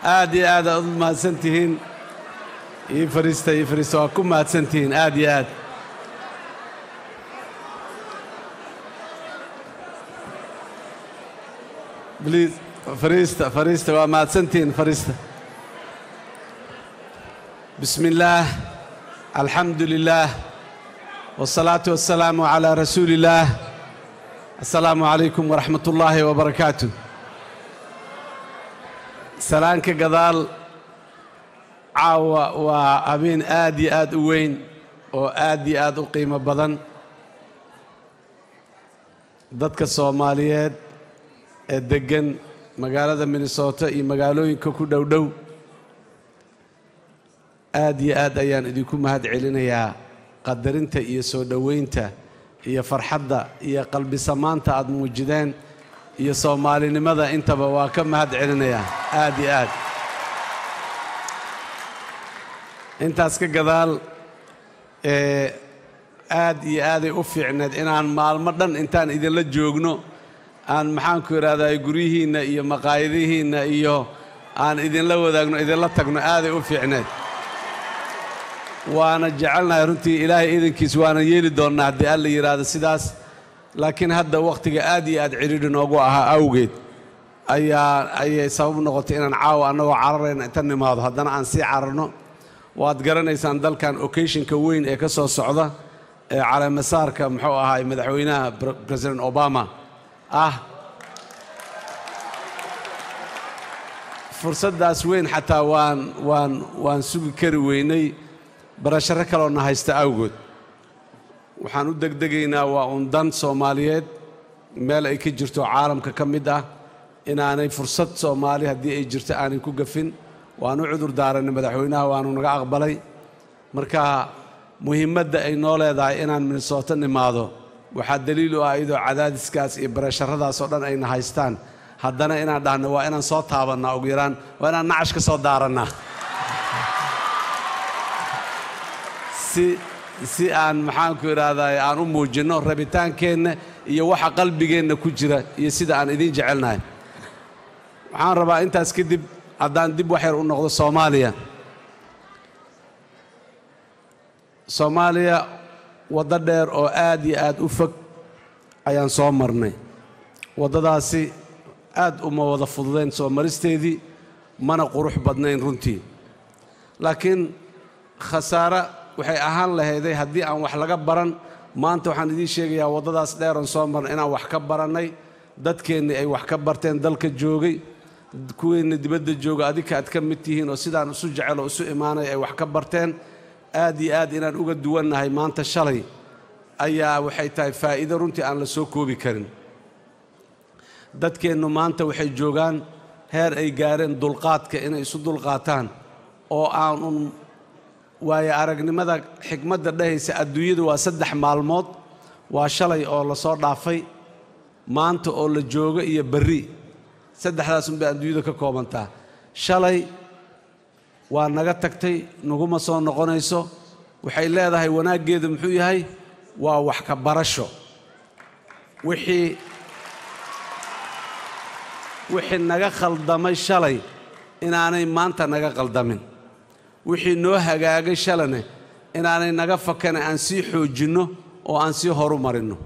aad iyo aad aad u mahadsan tihiin ii fariista ii fariista waa ku mahadsan tihiin aad iyo aad bliis fariista fariista waa mahadsan tihiin fariista bismi illaah alxamdu lilaah wالsalaatu wasalaamu calaa rasuuli illaah assalaamu calaykum waraxmat ullaahi wabarakaatu salaanka gadaal caawa waa habeen aad iyo aad u weyn oo aad iyo aad u qiimo badan dadka soomaaliyeed ee deggan magaalada minnesota iyo magaalooyinka ku dhow dhow aad iyo aad ayaan idinku mahad celinayaa qadarinta iyo soo dhoweynta iyo farxadda iyo qalbisamaanta aad muujideen iyo soomaalinimada intaba waa ka mahad celinayaa aad iyo aad intaas ka gadaal ee aad iyo aaday u fiicneed inaan maalmo dhan intaan idinla joogno aan maxaanku idhahdaa guryihiinna iyo maqaayadihiinna iyo aan idinla wadaagno idinla tagno aaday u fiicneed waana jecelnahay runtii ilaahay iidankiis waana yeeli doonnaa haddii alla yidhaahdo sidaas laakiin hadda wakhtiga aad iyo aad cidhiidhi noogu ahaa awgeed ayaa ayay sabab noqotay inaan caawa annagoo cararayna inta nimaado haddana aan sii cararno waad garanaysaan dalkan occasionka weyn ee ka soo socda ee caleemasaarka muxuu ahaay madaxweynaha president obama ah fursaddaas weyn xataa waan waan waan sugi kari weynay barasharo kaloona haysta awgood waxaan u degdegaynaa waa un dan soomaaliyeed meel ay ka jirto caalamka ka mid ah inaanay fursad soomaali haddii ay jirto aanay ku gafin waan u cudur daarannay madaxweynaha waanu naga aqbalay marka muhiimadda ay noo leedahay inaan minnesooto nimaado waxaa daliil u ah iyadoo cadaadiskaas iyo barasharadaas oo dhan ayna haystaan haddana inaan dhahno waa inaan soo taabannaa ugu yaraan waa inaan nacash ka soo daarannaa si si aan maxaanku idhaahdaa aan u muujinno rabitaankeenna iyo waxa qalbigeenna ku jira iyo sida aan idiin jecelnahay waxaan rabaa intaas kadib haddaan dib wax yar u noqdo soomaaliya soomaaliya waddo dheer oo aad iyo aad u fog ayaan soo marnay waddadaasi aad uma wada fududayn soo maristeedii mana qurux badnayn runtii laakiin khasaare waxay ahaan lahayday haddii aan wax laga baran maanta waxaan idiin sheegayaa waddadaas dheeran soo marnay inaan wax ka barannay dadkeennii ay wax ka barteen dalka joogay kuweenna dibadda jooga adinka aad ka mid tihiin oo sidaan isu jecel oo isu imaanay ay wax ka barteen aad iyo aad inaan uga duwannahay maanta shalay ayaa waxay tahay faa'iido runtii aan la soo koobi karin dadkeennu maanta waxay joogaan heer ay gaareen dulqaadka inay isu dulqaataan oo aanun waayo aragnimada xikmadda dhahaysa adduunyadu waa saddex maalmood waa shalay oo la soo dhaafay maanta oo la joogo iyo berri saddexdaasunbay adduunyadu ka koobantaa shalay waa naga tagtay naguma soo noqonayso waxay leedahay wanaaggeedu muxuu yahay waa wax ka barasho wixii wixii naga khaldamay shalay inaanay maanta naga qaldamin wixii noo hagaagay shalane inaanay naga fakane aan sii xoojinno oo aan sii horu marinno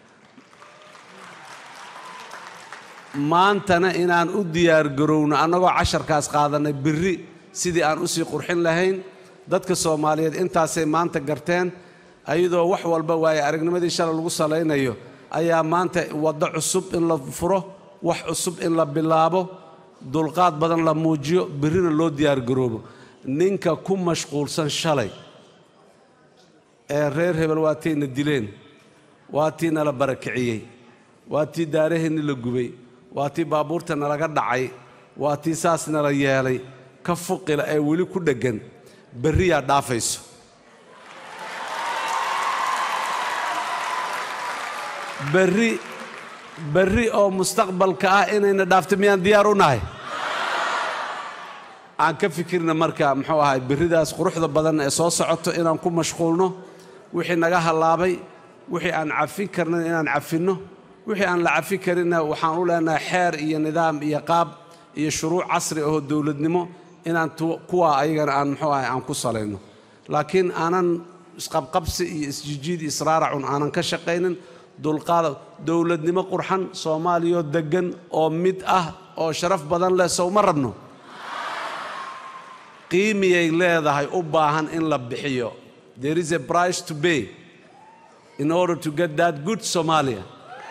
maantana inaan u diyaargarowno annagoo casharkaas qaadannay birri sidii aan u sii qurxin lahayn dadka soomaaliyeed intaasay maanta garteen ayadoo wax walba waaye aragnimadii shalay lagu salaynayo ayaa maanta waddo cusub in la furo wax cusub in la bilaabo dulqaad badan la muujiyo birrina loo diyaargaroobo ninka ku mashquulsan shalay ee reer hebel waa tayna dileen waa tii nala barakiciyey waa tii daaraheenni la gubay waa tii baabuurta nalaga dhacay waa tii saas nala yeelay ka fuqila ee weli ku dheggan berriyaa dhaafayso berri berri oo mustaqbalka ah inayna dhaafto miyaan diyaar u nahay aan ka fikirna marka muxuu ahay berridaas quruxda badan ee soo socoto inaan ku mashquulno wixii naga hallaabay wixii aan cafin karnan inaan cafinno wixii aan la cafin karinna waxaan u leenahay xeer iyo nidaam iyo qaab iyo shuruuc casri ahoo dowladnimo inaan kuwaa ayagana aan muxuu ahay aan ku salayno laakiin aanan isqabqabsi iyo isjijiid israaracun aanan ka shaqaynin dulqaada dowladnimo qurxan soomaaliyoo deggan oo mid ah oo sharaf badan leh sowma rabno qiimiyay leedahay u baahan in la bixiyo there is a price to pay in order to get that good somalia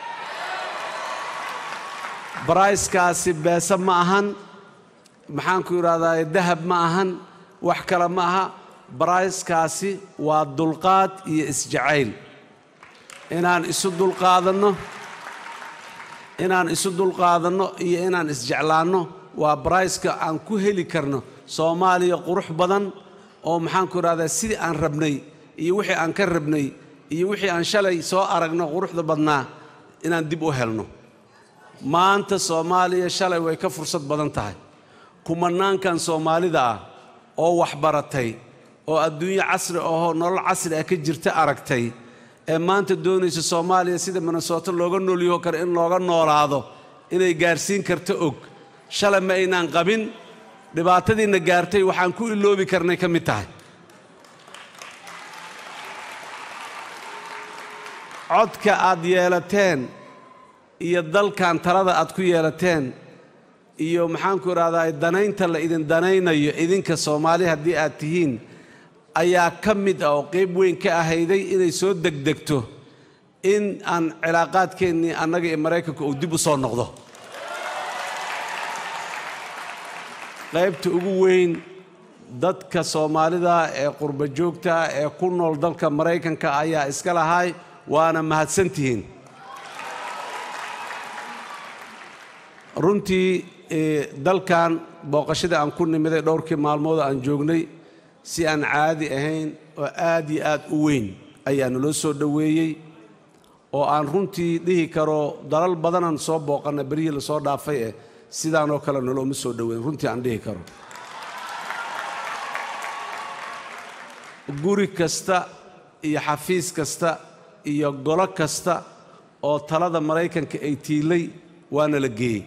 bricekaasi beese ma ahan maxaanku idhahdaa dahab ma ahan wax kale ma aha bricekaasi waa dulqaad iyo isjacayl inaan isu dulqaadanno inaan isu dulqaadanno iyo inaan isjeclaanno waa briceka aan ku heli karno soomaaliya qurux badan oo maxaanku idhahdaa sidii aan rabnay iyo wixii aan ka rabnay iyo wixii aan shalay soo aragno quruxda badnaa inaan dib u helno maanta soomaaliya shalay way ka fursad badan tahay kumanaankan soomaalida ah oo waxbaratay oo adduunyo casri ahoo nolol casri ah ka jirta aragtay ee maanta doonaysa soomaaliya sida minnesooto looga noolyaho kale in looga noolaado inay gaarsiin karto og shalay ma aynaan qabin dhibaatadiinna gaartay waxaan ku iloobi karnay ka mid tahay codka aad yeelateen iyo dalkan talada aad ku yeelateen iyo maxaanku idhahdaa danaynta la idin danaynayo idinka soomaali haddii aad tihiin ayaa ka mid ah oo qayb weyn ka ahayday inay soo degdegto in aan cilaaqaadkeennii annaga iyo maraykanka uu dib u soo noqdo qaybta ugu weyn dadka soomaalida ee qurba joogta ee ku nool dalka maraykanka ayaa iska lahay waana mahadsantihiin runtii dalkan booqashadii aan ku nimiday dhowrkii maalmood aan joognay si aan caadi ahayn oo aad iyo aad u weyn ayaa naloo soo dhoweeyey oo aan runtii dhihi karo dalal badanaan soo booqanna beryihii lasoo dhaafay eh sidaanoo kale nolooma soo dhoweyn runtii aan dhihi karo guri kasta iyo xafiis kasta iyo golo kasta oo talada maraykanka ay tiilay waana la geeyey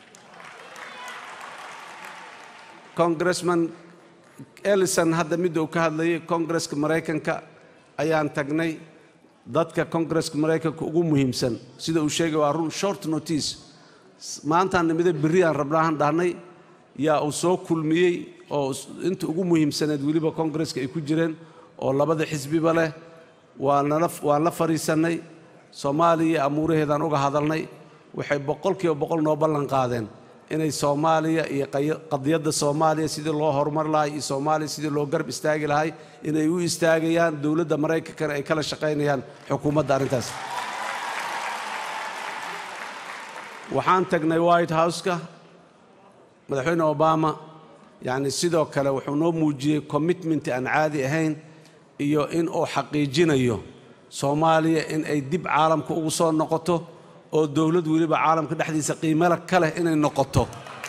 congressman ellison hadda midda uu ka hadlayay kongresska maraykanka ayaan tagnay dadka kongresska maraykanka ugu muhiimsan sida uu sheegay waa run short notice maantaan nimida berriaan rabnaahan dhahnay yaa uu soo kulmiyey oo inta ugu muhiimsaneed weliba kongresska ay ku jireen oo labada xisbiba leh waan la fadhiisannay soomaaliya amuuraheedaan uga hadalnay waxay boqolkiiba boqol noo ballan qaadeen inay soomaaliya iyo qadiyadda soomaaliya sidii loo horumar lahay iyo soomaaliya sidii loo garab istaagi lahay inay u istaagayaan dowladda maraykankana ay kala shaqaynayaan xukuumadda arrintaas waxaan tagnay white house-ka madaxweyne obama yacni sidoo kale wuxuu noo muujiyey commitment aan caadi ahayn iyo in uu xaqiijinayo soomaaliya in ay dib caalamka ugu soo noqoto oo dowlad weliba caalamka dhexdiisa qiimala ka leh inay noqoto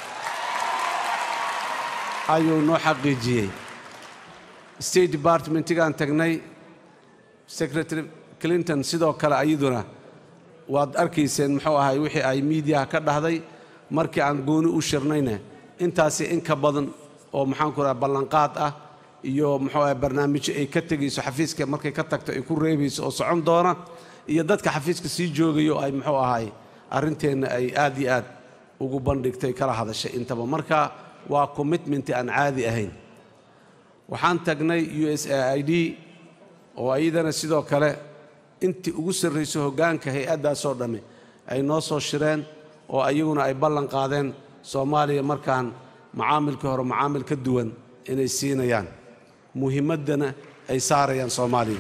ayuu noo xaqiijiyey state departmentigaan tagnay secretary clinton sidoo kale ayaduna waad arkayseen muxuu ahay wixii ay miidiyaha ka dhahday markii aan gooni u shirnayna intaasi in ka badan oo maxaanku raha ballanqaad ah iyo muxuu ahay barnaamijyo ay ka tegayso xafiiska markay ka tagto ay ku reebayso oo socon doona iyo dadka xafiiska sii joogayo ay muxuu ahay arrinteenna ay aad iyo aad ugu bandhigtay kala hadashay intaba marka waa commitment aan caadi ahayn waxaan tagnay u s a i d oo iyadana sidoo kale intii ugu sarrayso hoggaanka hay-addaasoo dhammi ay noo soo shireen oo ayaguna ay ballan qaadeen soomaaliya markaan macaamilkii hore macaamil ka duwan inay siinayaan muhiimaddana ay saarayaan soomaaliya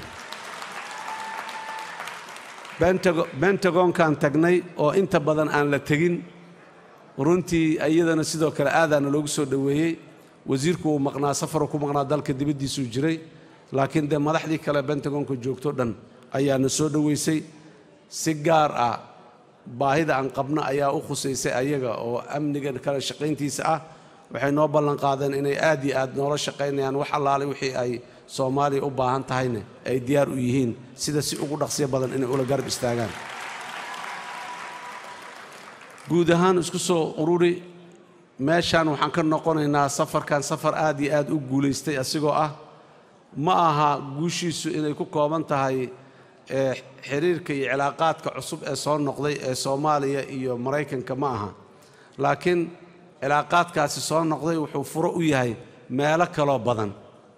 bentagonkaan tagnay oo inta badan aan la tegin runtii iyadana sidoo kale aadaana loogu soo dhoweeyey wasiirku uu maqnaa safaruu ku maqnaa dalka dibaddiisuu jiray laakiin dee madaxdii kale bentagonka joogto dhan ayaana soo dhoweysay si gaar ah baahida aan qabno ayaa u khusaysay ayaga oo amniga kale shaqayntiisa ah waxay noo ballan qaadeen inay aad iyo aad noola shaqaynayaan wax allaale wixii ay soomaaliya u baahan tahayna ay diyaar u yihiin sida si ugu dhaqsiyo badan inay ula garab istaagaan guud ahaan isku soo ururi meeshaan waxaan ka noqonaynaa safarkan safar aad iyo aad u guulaystay asigoo ah ma aha guushiisu inay ku kooban tahay ee xiriirka iyo cilaaqaadka cusub ee soo noqday ee soomaaliya iyo maraykanka ma aha laakiin cilaaqaadkaasi soo noqday wuxuu furo u yahay meelo kaloo badan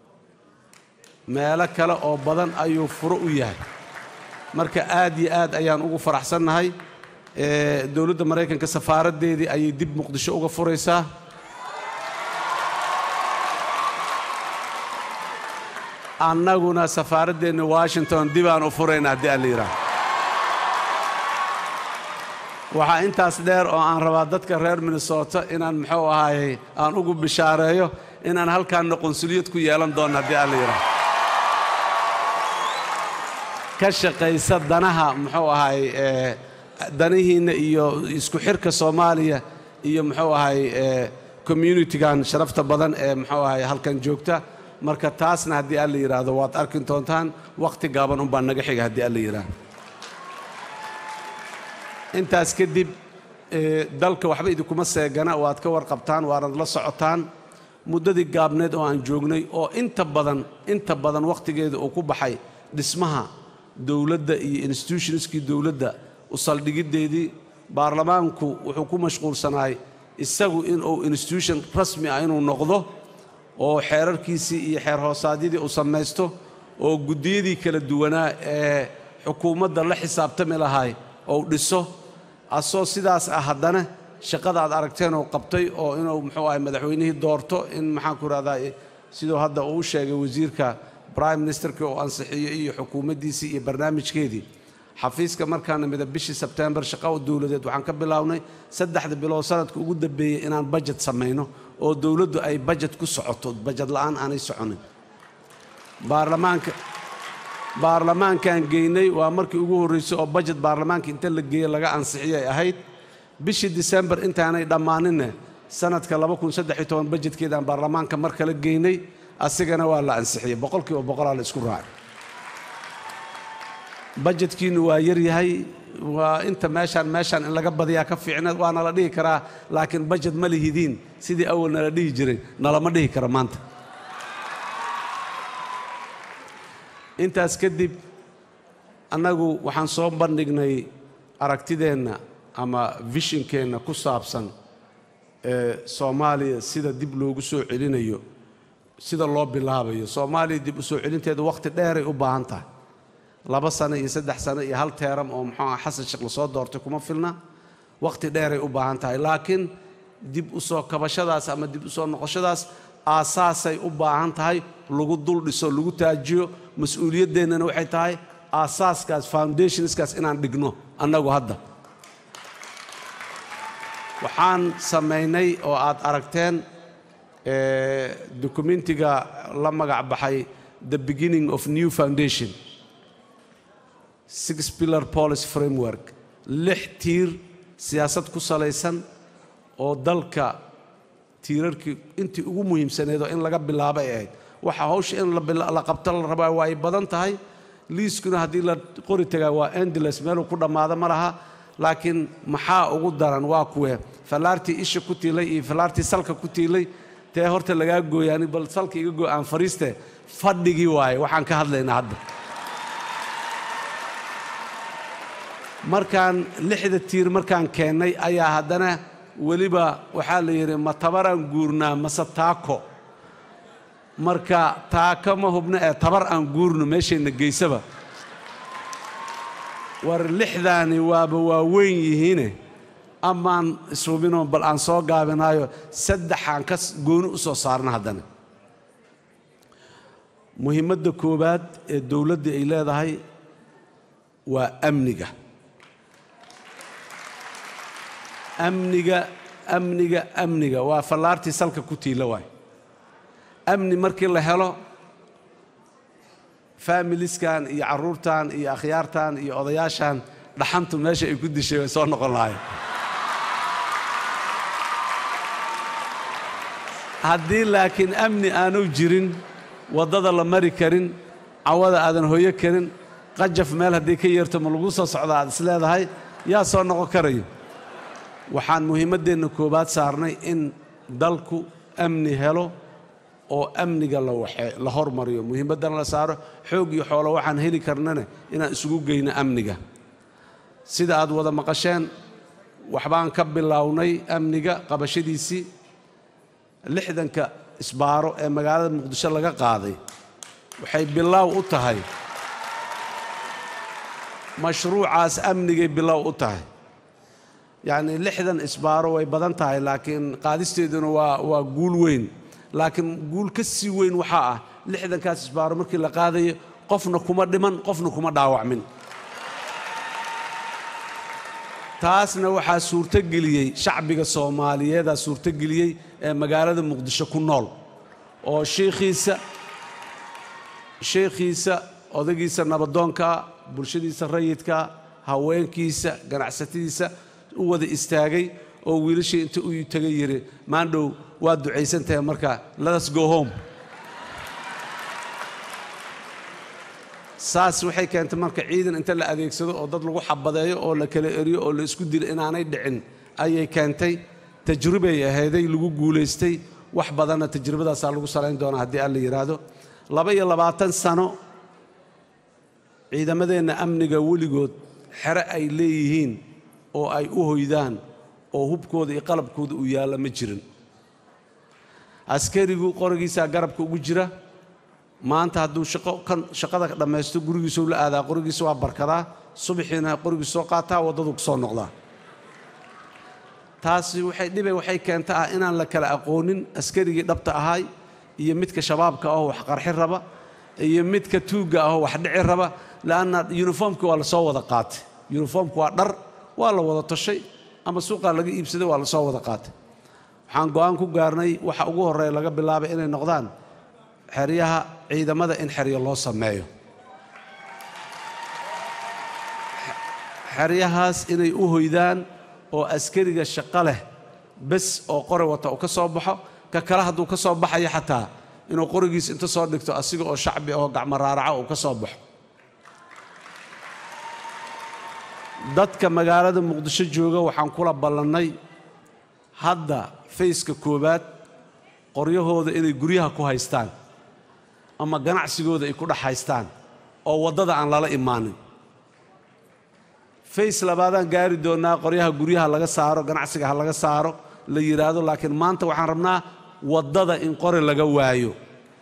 meelo kale oo badan ayuu furo u yahay marka aad iyo aad ayaan ugu faraxsannahay ee dowladda maraykanka safaaraddeedii ayay dib muqdisho uga furaysaa annaguna safaaraddeena washington dibaan u furayna haddii aan la yidhaaho waxaa intaas dheer oo aan rabaa dadka reer minnesota inaan muxuu ahaayey aan ugu bishaareeyo inaan halkaanna qonsuliyad ku yeelan doonno haddii aan la yidhaaho ka shaqaysa danaha muxuu ahaay ee danihiinna iyo isku xirka soomaaliya iyo muxuu ahaay ee communitigan sharafta badan ee muxuu ahaay halkan joogta marka taasna haddii aan la yidhaahdo waad arki doontaan wakhti gaaban unbaa naga xiga haddii aan la yidhaahdo intaas kadib ee dalka waxba idinkuma seegana waad ka warqabtaan waanad la socotaan muddadii gaabneed oo aan joognay oo inta badan inta badan wakhtigeeda uu ku baxay dhismaha dowladda iyo institutionskii dowladda u saldhigiddeedii baarlamaanku wuxuu ku mashquulsanaay isagu inuu institution rasmi ah inuu noqdo oo xeerarkiisii iyo xeer hoosaadyadii uu samaysto oo guddiyadii kala duwanaa ee xukuumadda la xisaabtami lahay ou dhiso asoo sidaas ah haddana shaqada aad aragteen oo qabtay oo inuu muxuu ahay madaxweynihii doorto in maxaanku rahdaa siduu hadda uu sheegay wasiirka brime ministerkii oo ansixiyo iyo xukuumaddiisii iyo barnaamijkeedii xafiiska markaan nimida bishii sebtembar shaqa dowladeed waxaan ka bilownay saddexda bilood sanadka ugu dambeeyey inaan bajet samayno oo dowladdu ay bajet ku socoto bajet la'aan aanay soconin baarlamaanka baarlamaankaan geynay waa markii ugu horraysay oo bajet baarlamaanka inta la geeye laga ansixiyay ahayd bishii disembar intaanay dhammaaninne sanadka bajetkeedaan baarlamaanka mar kale geynay asigana waa la ansixiyey boqolkiiba boqolaa la isku raacay bajetkiinnu waa yaryahay waa inta meeshaan meeshaan in laga badiyaa ka fiicneed waana la dhihi karaa laakiin bajet ma lihidiin sidii awal nala dhihi jiray nalama dhihi karo maanta intaas kadib annagu waxaan soo bandhignay aragtideenna ama vishinkeenna ku saabsan ee soomaaliya sida dib loogu soo celinayo sida loo bilaabayo soomaaliya dib u soo celinteeda wakhti dheeray u baahan tahay laba sano iyo saddex sano iyo hal teeram oo muxuu ah xasan sheekh lasoo doortay kuma filna wakhti dheeray u baahan tahay laakiin dib u soo kabashadaas ama dib u soo noqoshadaas aasaasay u baahan tahay lagu dul dhiso lagu taajiyo mas-uuliyadeennana waxay tahay aasaaskaas foundationskaas inaan dhigno annagu hadda waxaan samaynay oo aad aragteen dokumentiga la magac baxay the beginning of new foundation six pillar policy framework lix tiir siyaasad ku salaysan oo dalka tiirarkii intii ugu muhiimsaneedoo in laga bilaabo ay ahayd waxa hawsha in la qabto la rabaa waa ay badan tahay liiskuna haddii la qori tagaa waa endles meeluu ku dhammaado ma laha laakiin maxaa ugu daran waa kuwee fallaartii isha ku tiilay iyo fallaartii salka ku tiilay tee horta lagaa gooyaani bal salka iga gooy aan fariiste fadhigii waaye waxaan ka hadlaynaa hadda markaan lixda tiir markaan keennay ayaa haddana weliba waxaa la yidhi ma tabaraan guurnaa mase taako marka taako ma hubno ee tabar aan guurno meeshayna geysaba war lixdaani waaba waa weyn yihiine amaan ishubinoo bal aan soo gaabinaayo saddexaan ka gooni u soo saarna haddana muhiimadda koowaad ee dowladda ay leedahay waa amniga amniga amniga amniga waa fallaartii salka ku tiila waay amni markii la helo faamiliskan iyo carruurtan iyo akhyaartan iyo odayaashan dhaxantu meesha ay ku dishay way soo noqon lahayen haddii laakiin amni aanu jirin waddada la mari karin cawada aadan hoyo karin qajaf meel haddii ka yeerto ma lagu soo socda aad is leedahay yaa soo noqon karayo waxaan muhiimaddeenna koowaad saarnay in dalku amni helo oo amniga la waxe la hormariyo muhiimaddana la saaro xoog iyo xoolo waxaan heli karnana inaan isugu geyno amniga sida aad wada maqasheen waxbaan ka bilownay amniga qabashadiisii lixdanka isbaaro ee magaalada muqdisho laga qaaday waxay bilaaw u tahay mashruucaas amnigay bilow u tahay yacnii lixdan isbaaro way badan tahay laakiin qaadisteeduna waa waa guul weyn laakiin guul ka sii weyn waxaa ah lixdankaas isbaaro markii la qaadayo qofna kuma dhiman qofna kuma dhaawacmin taasna waxaa suurtogeliyey shacbiga soomaaliyeedaa suurtogeliyey ee magaalada muqdisho ku nool oo shiikhiisa sheekhiisa odagiisa nabadoonkaa bulshadiisa rayidka haweenkiisa ganacsatadiisa u wada istaagay oo wiilashii inta u tegay yidhi maandhow waad ducaysan tahay marka letas go home saas waxay keentay marka ciidan inta la adeegsado oo dad lagu xabadeeyo oo la kala eriyo oo la isku dilo inaanay dhicin ayay keentay tajribay ahayday lagu guulaystay wax badanna tajribadaasaa lagu salayn doonaa haddii alla yidhaahdo laba iyo labaatan sano ciidamadeenna amniga weligood xere ay leeyihiin oo ay u hoydaan oo hubkooda iyo qalabkooda uu yaalla ma jirin askarigu qorigiisaa garabka ugu jira maanta hadduu shaqo kan shaqada dhammaysto gurigiisuu la aadaa qorigiisa waa barkadaa subaxiina qorigiis soo qaataa waddaduu ku soo noqdaa taasi waxay dhibe waxay keenta ah inaan la kala aqoonin askarigii dhabta ahay iyo midka shabaabka ahoo wax qarxi raba iyo midka tuugga ahoo wax dhici raba le'anna yuniformki waa la soo wada qaatay yuniformku waa dhar waa la wada toshay ama suuqaa laga iibsaday waa la soo wada qaatay waxaan go'aan ku gaarnay waxa ugu horreeya laga bilaabay inay noqdaan xeryaha ciidamada in xeryo loo sameeyo xeryahaas inay u hoydaan oo askariga shaqo leh bes oo qori wata uu ka soo baxo ka kale hadduu ka soo baxayo xataa inuu qorigiis inta soo dhigto asiga oo shacbi oo gacmo raaraca uu ka soo baxo dadka magaalada muqdisho jooga waxaan kula ballannay hadda fayska koowaad qoryahooda inay guryaha ku haystaan ama ganacsigooda ay ku dhex haystaan oo waddada aan lala imaanin fays labaadaan gaari doonnaa qoryaha guryaha laga saaro ganacsiga ha laga saaro la yidhaahdo laakiin maanta waxaan rabnaa waddada in qori laga waayo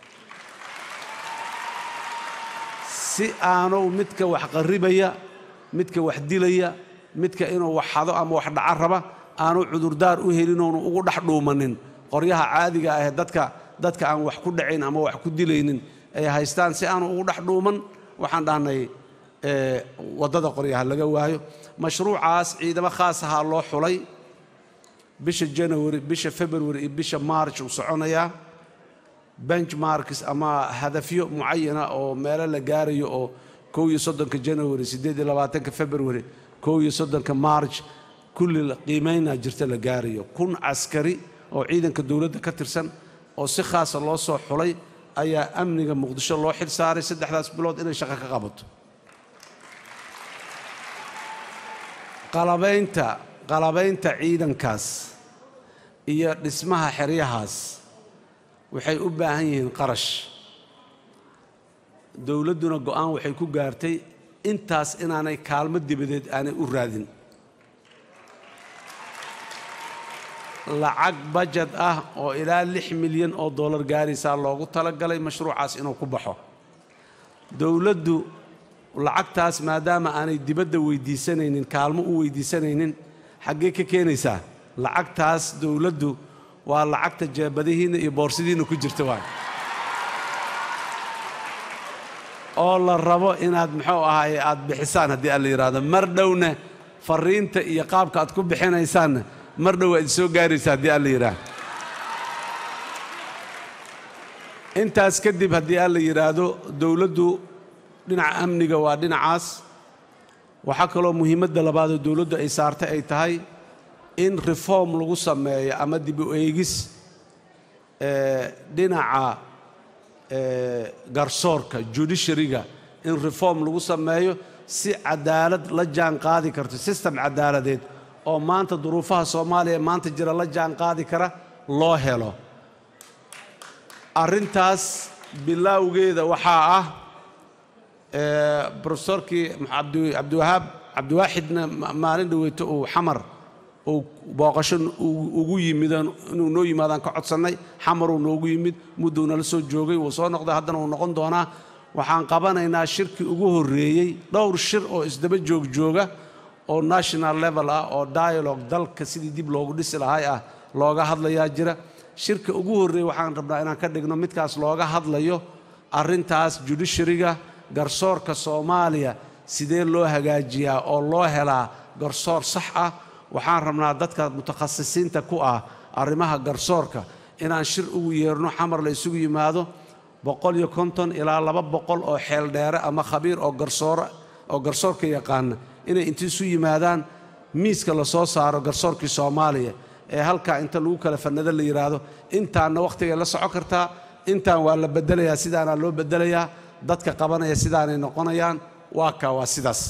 si aanu midka wax qarribaya midka wax dilaya midka inuu wax xado ama wax dhaca raba aanu cudurdaar u helin oonu ugu dhex dhuumanin qoryaha caadiga ahee dadka dadka aan wax ku dhacayn ama wax ku dilaynin ay haystaan si aanu ugu dhex dhuuman waxaan dhahnay waddada qoryaha laga waayo mashruucaas ciidamo khaas ahaa loo xulay bisha janawari bisha february iyo bisha march uu soconayaa benchmarks ama hadafyo mucayana oo meelo la gaarayo oo kow iyo soddonka janawari siddeed iyo labaatanka february kow iyo soddonka march kulli qiimaynaa jirta la gaarayo kun caskari oo ciidanka dowladda ka tirsan oo si khaasa loo soo xulay ayaa amniga muqdisho loo xil saaray saddexdaas bilood inay shaqo ka qabato qalabaynta qalabaynta ciidankaas iyo dhismaha xeryahaas waxay u baahan yihiin qarash dowladduna go'aan waxay ku gaartay intaas inaanay kaalmo dibadeed aanay u raadin lacag bajad ah oo ilaa lix milyan oo dollar gaaraysaa loogu talagalay mashruucaas inuu ku baxo dowladdu lacagtaas maadaama aanay dibadda weydiisanaynin kaalmo u weydiisanaynin xaggee ka keenaysaa lacagtaas dowladdu waa lacagta jeebadihiinna iyo boorsidiinna ku jirta waay oo la rabo inaad muxuu ahaaye aad bixisaan haddii aan la yidhaahdo mar dhowna farriinta iyo qaabka aad ku bixinaysaanna mar dhow waad soo gaaraysa haddii aan la yidhaahdo intaas kadib haddii aan la yidhaahdo dowladdu dhinaca amniga waa dhinacaas waxaa kaloo muhiimadda labaadoo dowladdu ay saartay ay tahay in reform lagu sameeyo ama dib u eegis dhinaca garsoorka judiciaryga in reform lagu sameeyo si cadaalad la jaan qaadi karto system cadaaladeed oo maanta duruufaha soomaaliya maanta jira la jaan qaadi kara loo helo arrintaas bilaawgeeda waxaa ah brofesorkii cabdiwahaab cabdiwaaxidna maalin dhaweyto uu xamar uu booqasho ugu yimid inuu noo yimaadaan ka codsannay xamaruu noogu yimid mudduu nala soo joogay wuu soo noqday haddana wuu noqon doonaa waxaan qabanaynaa shirkii ugu horreeyey dhowr shir oo isdaba joogjooga oo national level ah oo dialogue dalka sidii dib loogu dhisi lahay ah looga hadlayaa jira shirka ugu horreeyey waxaan rabnaa inaan ka dhigno midkaas looga hadlayo arrintaas judishariga garsoorka soomaaliya sidee loo hagaajiyaa oo loo helaa garsoor sax ah waxaan rabnaa dadka mutakhasisiinta ku ah arrimaha garsoorka inaan shir ugu yeerno xamar la isugu yimaado boqol iyo konton ilaa laba boqol oo xeel dheere ama khabiir oo garsoora oo garsoorka yaqaana inay inta isu yimaadaan miiska la soo saaro garsoorkii soomaaliya ee halkaa inta lagu kala fannado la yidhaahdo intaanna wakhtigay la soco kartaa intaan waa la beddelayaa sidaanaa loo beddelayaa dadka qabanaya sidaanay noqonayaan waa kaa waa sidaas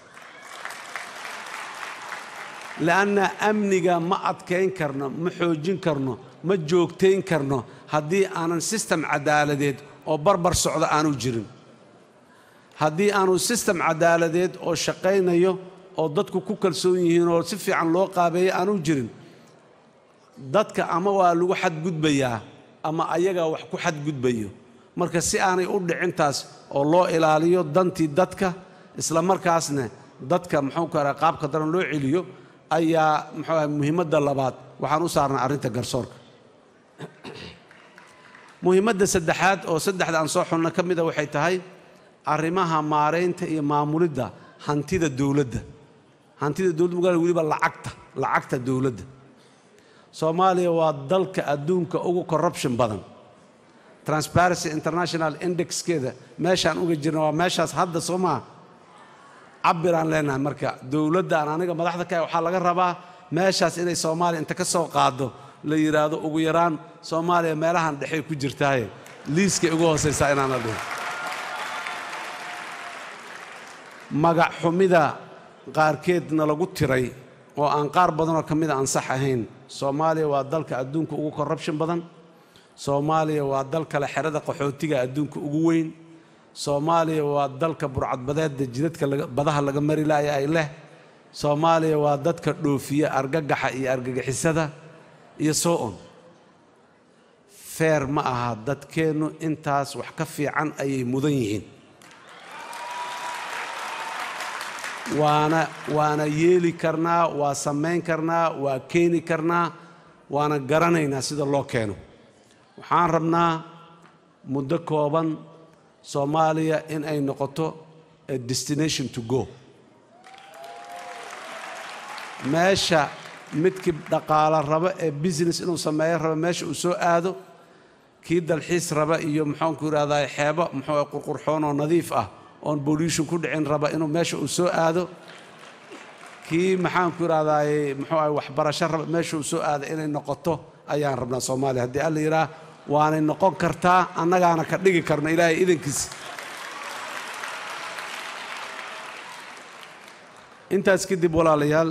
le'anna amniga ma adkayn karno ma xoojin karno ma joogtayn karno haddii aanan sistem cadaaladeed oo barbar socdo aanu jirin haddii aanu sistem cadaaladeed oo shaqaynayo oo dadku ku kalsoon yihiin oo si fiican loo qaabeeyo aanu jirin dadka ama waa lagu xadgudbayaa ama ayagaa wax ku xadgudbayo marka si aanay u dhicintaas oo loo ilaaliyo dantii dadka isla markaasna dadka muxuu ka raha qaabka daran loo celiyo ayaa muxuu aha muhiimadda labaad waxaan u saarnay arrinta garsoorka muhiimadda saddexaad oo saddexda aan soo xulna ka mida waxay tahay arrimaha maaraynta iyo maamulidda hantida dowladda hantida dowladda magaala weliba lacagta lacagta dowladda soomaaliya waa dalka adduunka ugu corruption badan transparency international indexkeeda meeshaan uga jirna waa meeshaas hadda soo maa cabiraan leenahay marka dowladdan aniga madaxda ka waxaa laga rabaa meeshaas inay soomaaliya inta ka soo qaado la yidhaahdo ugu yaraan soomaaliya meelahan dhexey ku jirtaaye liiskay ugu hoosaysaa inaana dhihin magac xumida qaarkeedna lagu tiray oo aan qaar badanoo ka mida aan sax ahayn soomaaliya waa dalka adduunka ugu corruption badan soomaaliya waa dalkale xerada qaxootiga adduunka ugu weyn soomaaliya waa dalka burcadbadeedda jidadka badaha laga mari laaya ay leh soomaaliya waa dadka dhoofiya argagaxa iyo argagixisada iyo soo on feer ma aha dadkeennu intaas wax ka fiican ayay mudan yihiin waana waana yeeli karnaa waa samayn karnaa waa keeni karnaa waana garanaynaa sida loo keeno waxaan rabnaa muddo kooban soomaaliya in ay noqoto a destination to go meesha midkii dhaqaalo raba ee business inuu sameeyo raba meesha uu soo aado kii dalxiis raba iyo muxuanku yidhahdaa xeebo muxuu qurqurxoon oo nadiif ah oon bolution ku dhicin raba inuu meesha uu soo aado kii maxaanku yidhahdaaye muxuu ah waxbarasho raba meesha uu soo aado inay noqoto ayaan rabnaa soomaaliya haddii alla yidhaah waanay noqon kartaa annagaana ka dhigi karna ilaahay idankiisa intaas kadib walaalayaal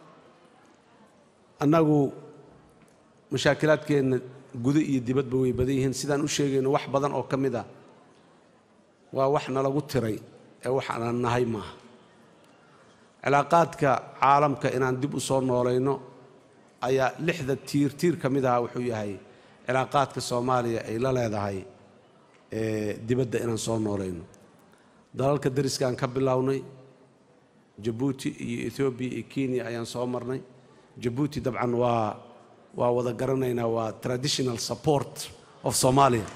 annagu mashaakilaadkeenna gudo iyo dibadba way badan yihiin sidaan u sheegayno wax badan oo ka mid ah waa wax nalagu tiray ee wax aan nahay maaha cilaaqaadka caalamka inaan dib u soo noolayno ayaa lixda tiir tiir ka mid aha wuxuu yahay cilaaqaadka soomaaliya ay la leedahay dibadda inaan soo noolayno dalalka dariskaan ka bilownay jabuuti iyo ethoobiya iyo kenya ayaan soo marnay jabuuti dabcan waa waa wada garanaynaa waa traditional support of somalia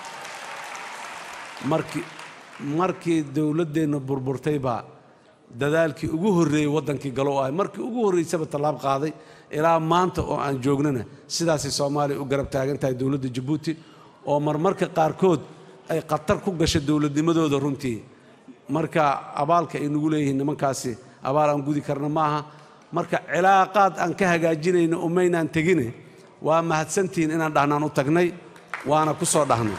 markii markii dowladdeenna burburtay baa dadaalkii ugu horreeyey waddankii galo u ahay markii ugu horraysaba tallaab qaaday ilaa maanta oo aan joognana sidaasay soomaaliya u garab taagan tahay dowladda jabuuti oo marmarka qaarkood ay khatar ku gasho dowladnimadooda runtii marka abaalka ay nagu leeyihiin nimankaasi abaal aan gudi karna maaha marka cilaaqaad aan ka hagaajinayno umaynaan tegine waa mahadsantihiin inaan dhahnaan u tagnay waana ku soo dhahnay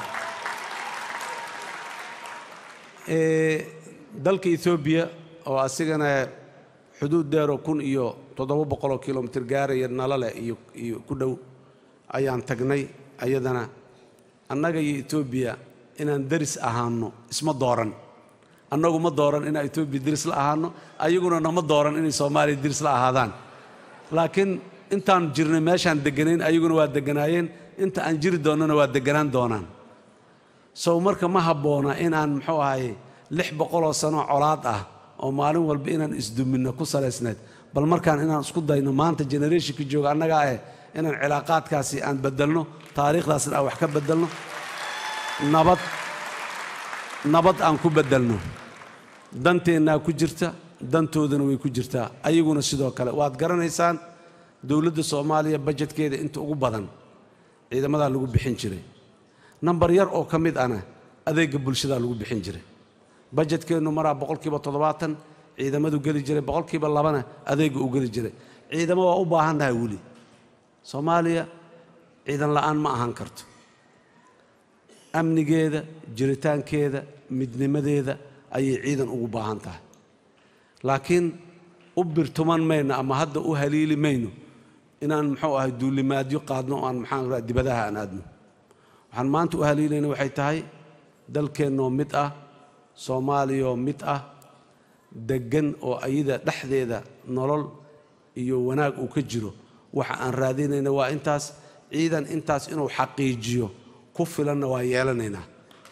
dalka etoobiya oo asigana xuduud dheeroo kun iyo toddoba boqoloo kilomitir gaaraya nalale iyo iyo ku dhow ayaan tagnay ayadana annaga iyo etoobiya inaan deris ahaano isma dooran annagu ma dooran inaan etoobiya deris la ahaano ayaguna nama dooran inay soomaaliya deris la ahaadaan laakiin intaan jirnay meeshaan degganayn ayaguna waa degganaayeen inta aan jiri doonnana waa degganaan doonaan sow marka ma habboona inaan muxuu ahaye lix boqoloo sano colaad ah oo maalin walba inaan isduminno ku salaysnayd bal markaan inaan isku dayno maanta generationka jooga annagaa eh inaan cilaaqaadkaasi aan beddelno taariikhdaasna aan wax ka beddelno nabad nabad aan ku beddelno danteennaa ku jirta dantoodana way ku jirtaa ayaguna sidoo kale waad garanaysaan dowladda soomaaliya bajetkeeda inta ugu badan ciidamadaa lagu bixin jiray nambar yar oo ka mid ana adeegga bulshadaa lagu bixin jiray bajetkeennu maraa boqolkiiba toddobaatan ciidamadu geli jiray boqolkiiba labana adeegga uu geli jiray ciidamo waa u baahannahay weli soomaaliya ciidan la'aan ma ahaan karto amnigeeda jiritaankeeda midnimadeeda ayay ciidan ugu baahan tahay laakiin u birtuman mayno ama hadda u haliili mayno inaan muxuu ahay duulimaadyo qaadno oo aan maxaan raa dibadaha aan aadno waxaan maanta u haliilayna waxay tahay dalkeennoo mid ah soomaaliyoo mid ah deggan oo ayada dhexdeeda nolol iyo wanaag uu ka jiro waxa aan raadinayna waa intaas ciidan intaas inuu xaqiijiyo ku filanna waa yeelanaynaa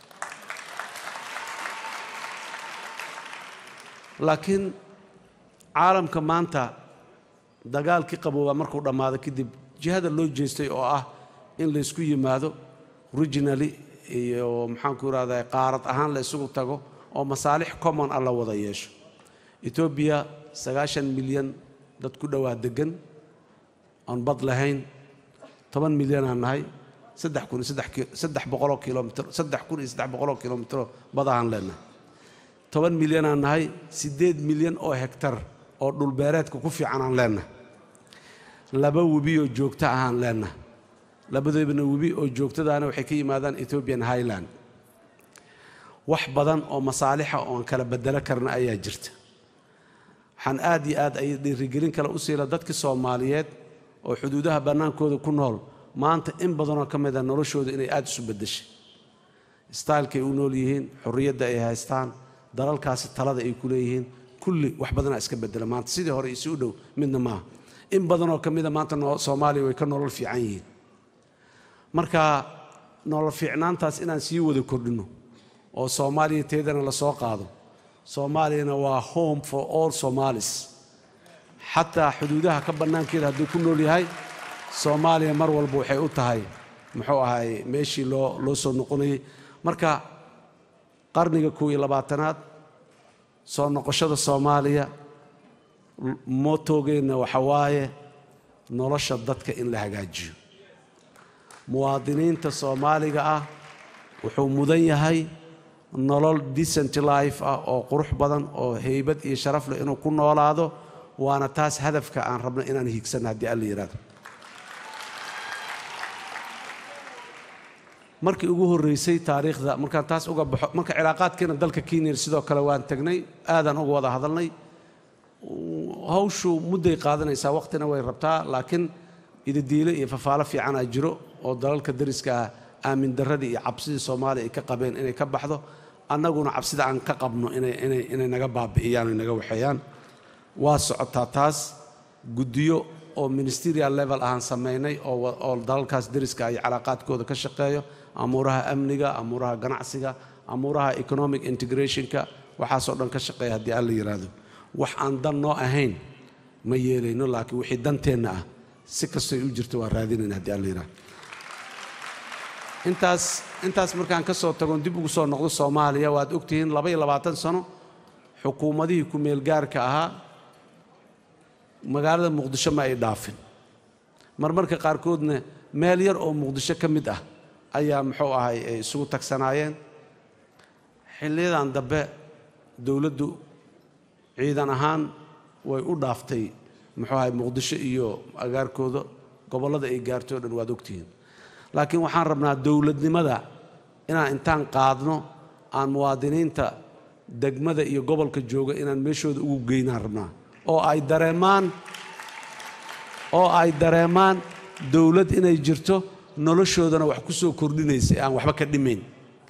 laakiin caalamka maanta dagaalkii qaboobaa markuu dhammaado kadib jihada loo jeestay oo ah in laysku yimaado regionally iyo maxaanku irahdaa qaarad ahaan la isugu tago oo masaalix common ah la wada yeesho etoobiya sagaashan milyan dad ku dhowaa deggan oon bad lahayn toban milyanaan nahay saddex kun saddex boqoloo kilomitr saddex kun iyo saddex boqoloo kilomitro badahaan leenahay toban milyanaan nahay siddeed milyan oo hektar oo dhulbeereedka ku fiican aan leenahay laba webi oo joogto ahaan leenahay labadoobana webi oo joogtadaana waxay ka yimaadaan ethoobian highland wax badan oo masaalixa oon kala bedelo karna ayaa jirta waxaan aad iyo aad ay dhiirigelin kale u siila dadka soomaaliyeed oo xuduudaha bannaankooda ku nool maanta in badanoo ka mid a noloshooda inay aad isu beddeshay staalkay u nool yihiin xorriyadda ay haystaan dalalkaasi talada ay ku leeyihiin kulli wax badanaa iska bedela maanta sidii hore isi u dhow midna maaha in badanoo ka mida maanta soomaaliya way ka nolol fiican yihiin marka nolol fiicnaantaas inaan sii wada kordhinno oo soomaaliya teedana la soo qaado soomaaliyana waa home for all somalis xataa xuduudaha ka bannaankeeda hadduu ku nool yahay soomaaliya mar walba waxay u tahay muxuu ahay meeshii loo loo soo noqonayay marka qarniga kow iyo labaatanaad soo noqoshada soomaaliya mootogeenna waxa waaye nolosha dadka in la hagaajiyo muwaadiniinta soomaaliga ah wuxuu mudan yahay nolol decent life ah oo qurux badan oo heybad iyo sharaf leh inuu ku noolaado waana taas hadafka aan rabno inaan hiigsanno haddii alla yidhahdo markii ugu horreysay taariikhda markaan taas uga baxo marka cilaaqaadkeena dalka kenya sidoo kale waan tagnay aadaan uga wada hadalnay hawshu mudday qaadanaysaa waqtina way rabtaa laakiin ididiile iyo fafaalo fiicanaa jiro oo dalalka dariska ah aamin darradii iyo cabsidii soomaaliya ay ka qabeen inay ka baxdo annaguna cabsida aan ka qabno inay naga baabi'iyaan o naga waxeeyaan waa socotaa taas guddiyo oo ministerial level ahaan samaynay oo dalalkaas dariska iyo calaaqaadkooda ka shaqeeyo amuuraha amniga amuuraha ganacsiga amuuraha economic integrationka waxaasoo dhan ka shaqeeya haddii alla yidhaahdo wax aan dan noo ahayn ma yeelayno laakiin wixii danteenna ah si kastoy u jirto waa raadinayna haddii alla yidhahdo intaas intaas markaan ka soo tagon dib ugu soo noqdo soomaaliya waad ogtihiin laba iyo labaatan sano xukuumadihii ku-meelgaarka ahaa magaalada muqdisho ma ay dhaafin marmarka qaarkoodna meel yar oo muqdisho ka mid ah ayaa muxuu ahay ay isugu tagsanaayeen xilliyadan dambe dowladdu ciidan ahaan way u dhaaftay muxuu ahay muqdisho iyo agaarkooda gobollada ay gaartay o dhan waad ogtihiin laakiin waxaan rabnaa dowladnimada inaan intaan qaadno aan muwaadiniinta degmada iyo gobolka jooga inaan meeshooda ugu geynaan rabnaa oo ay dareemaan oo ay dareemaan dowlad inay jirto noloshoodana wax ku soo kordhinaysa aan waxba ka dhimayn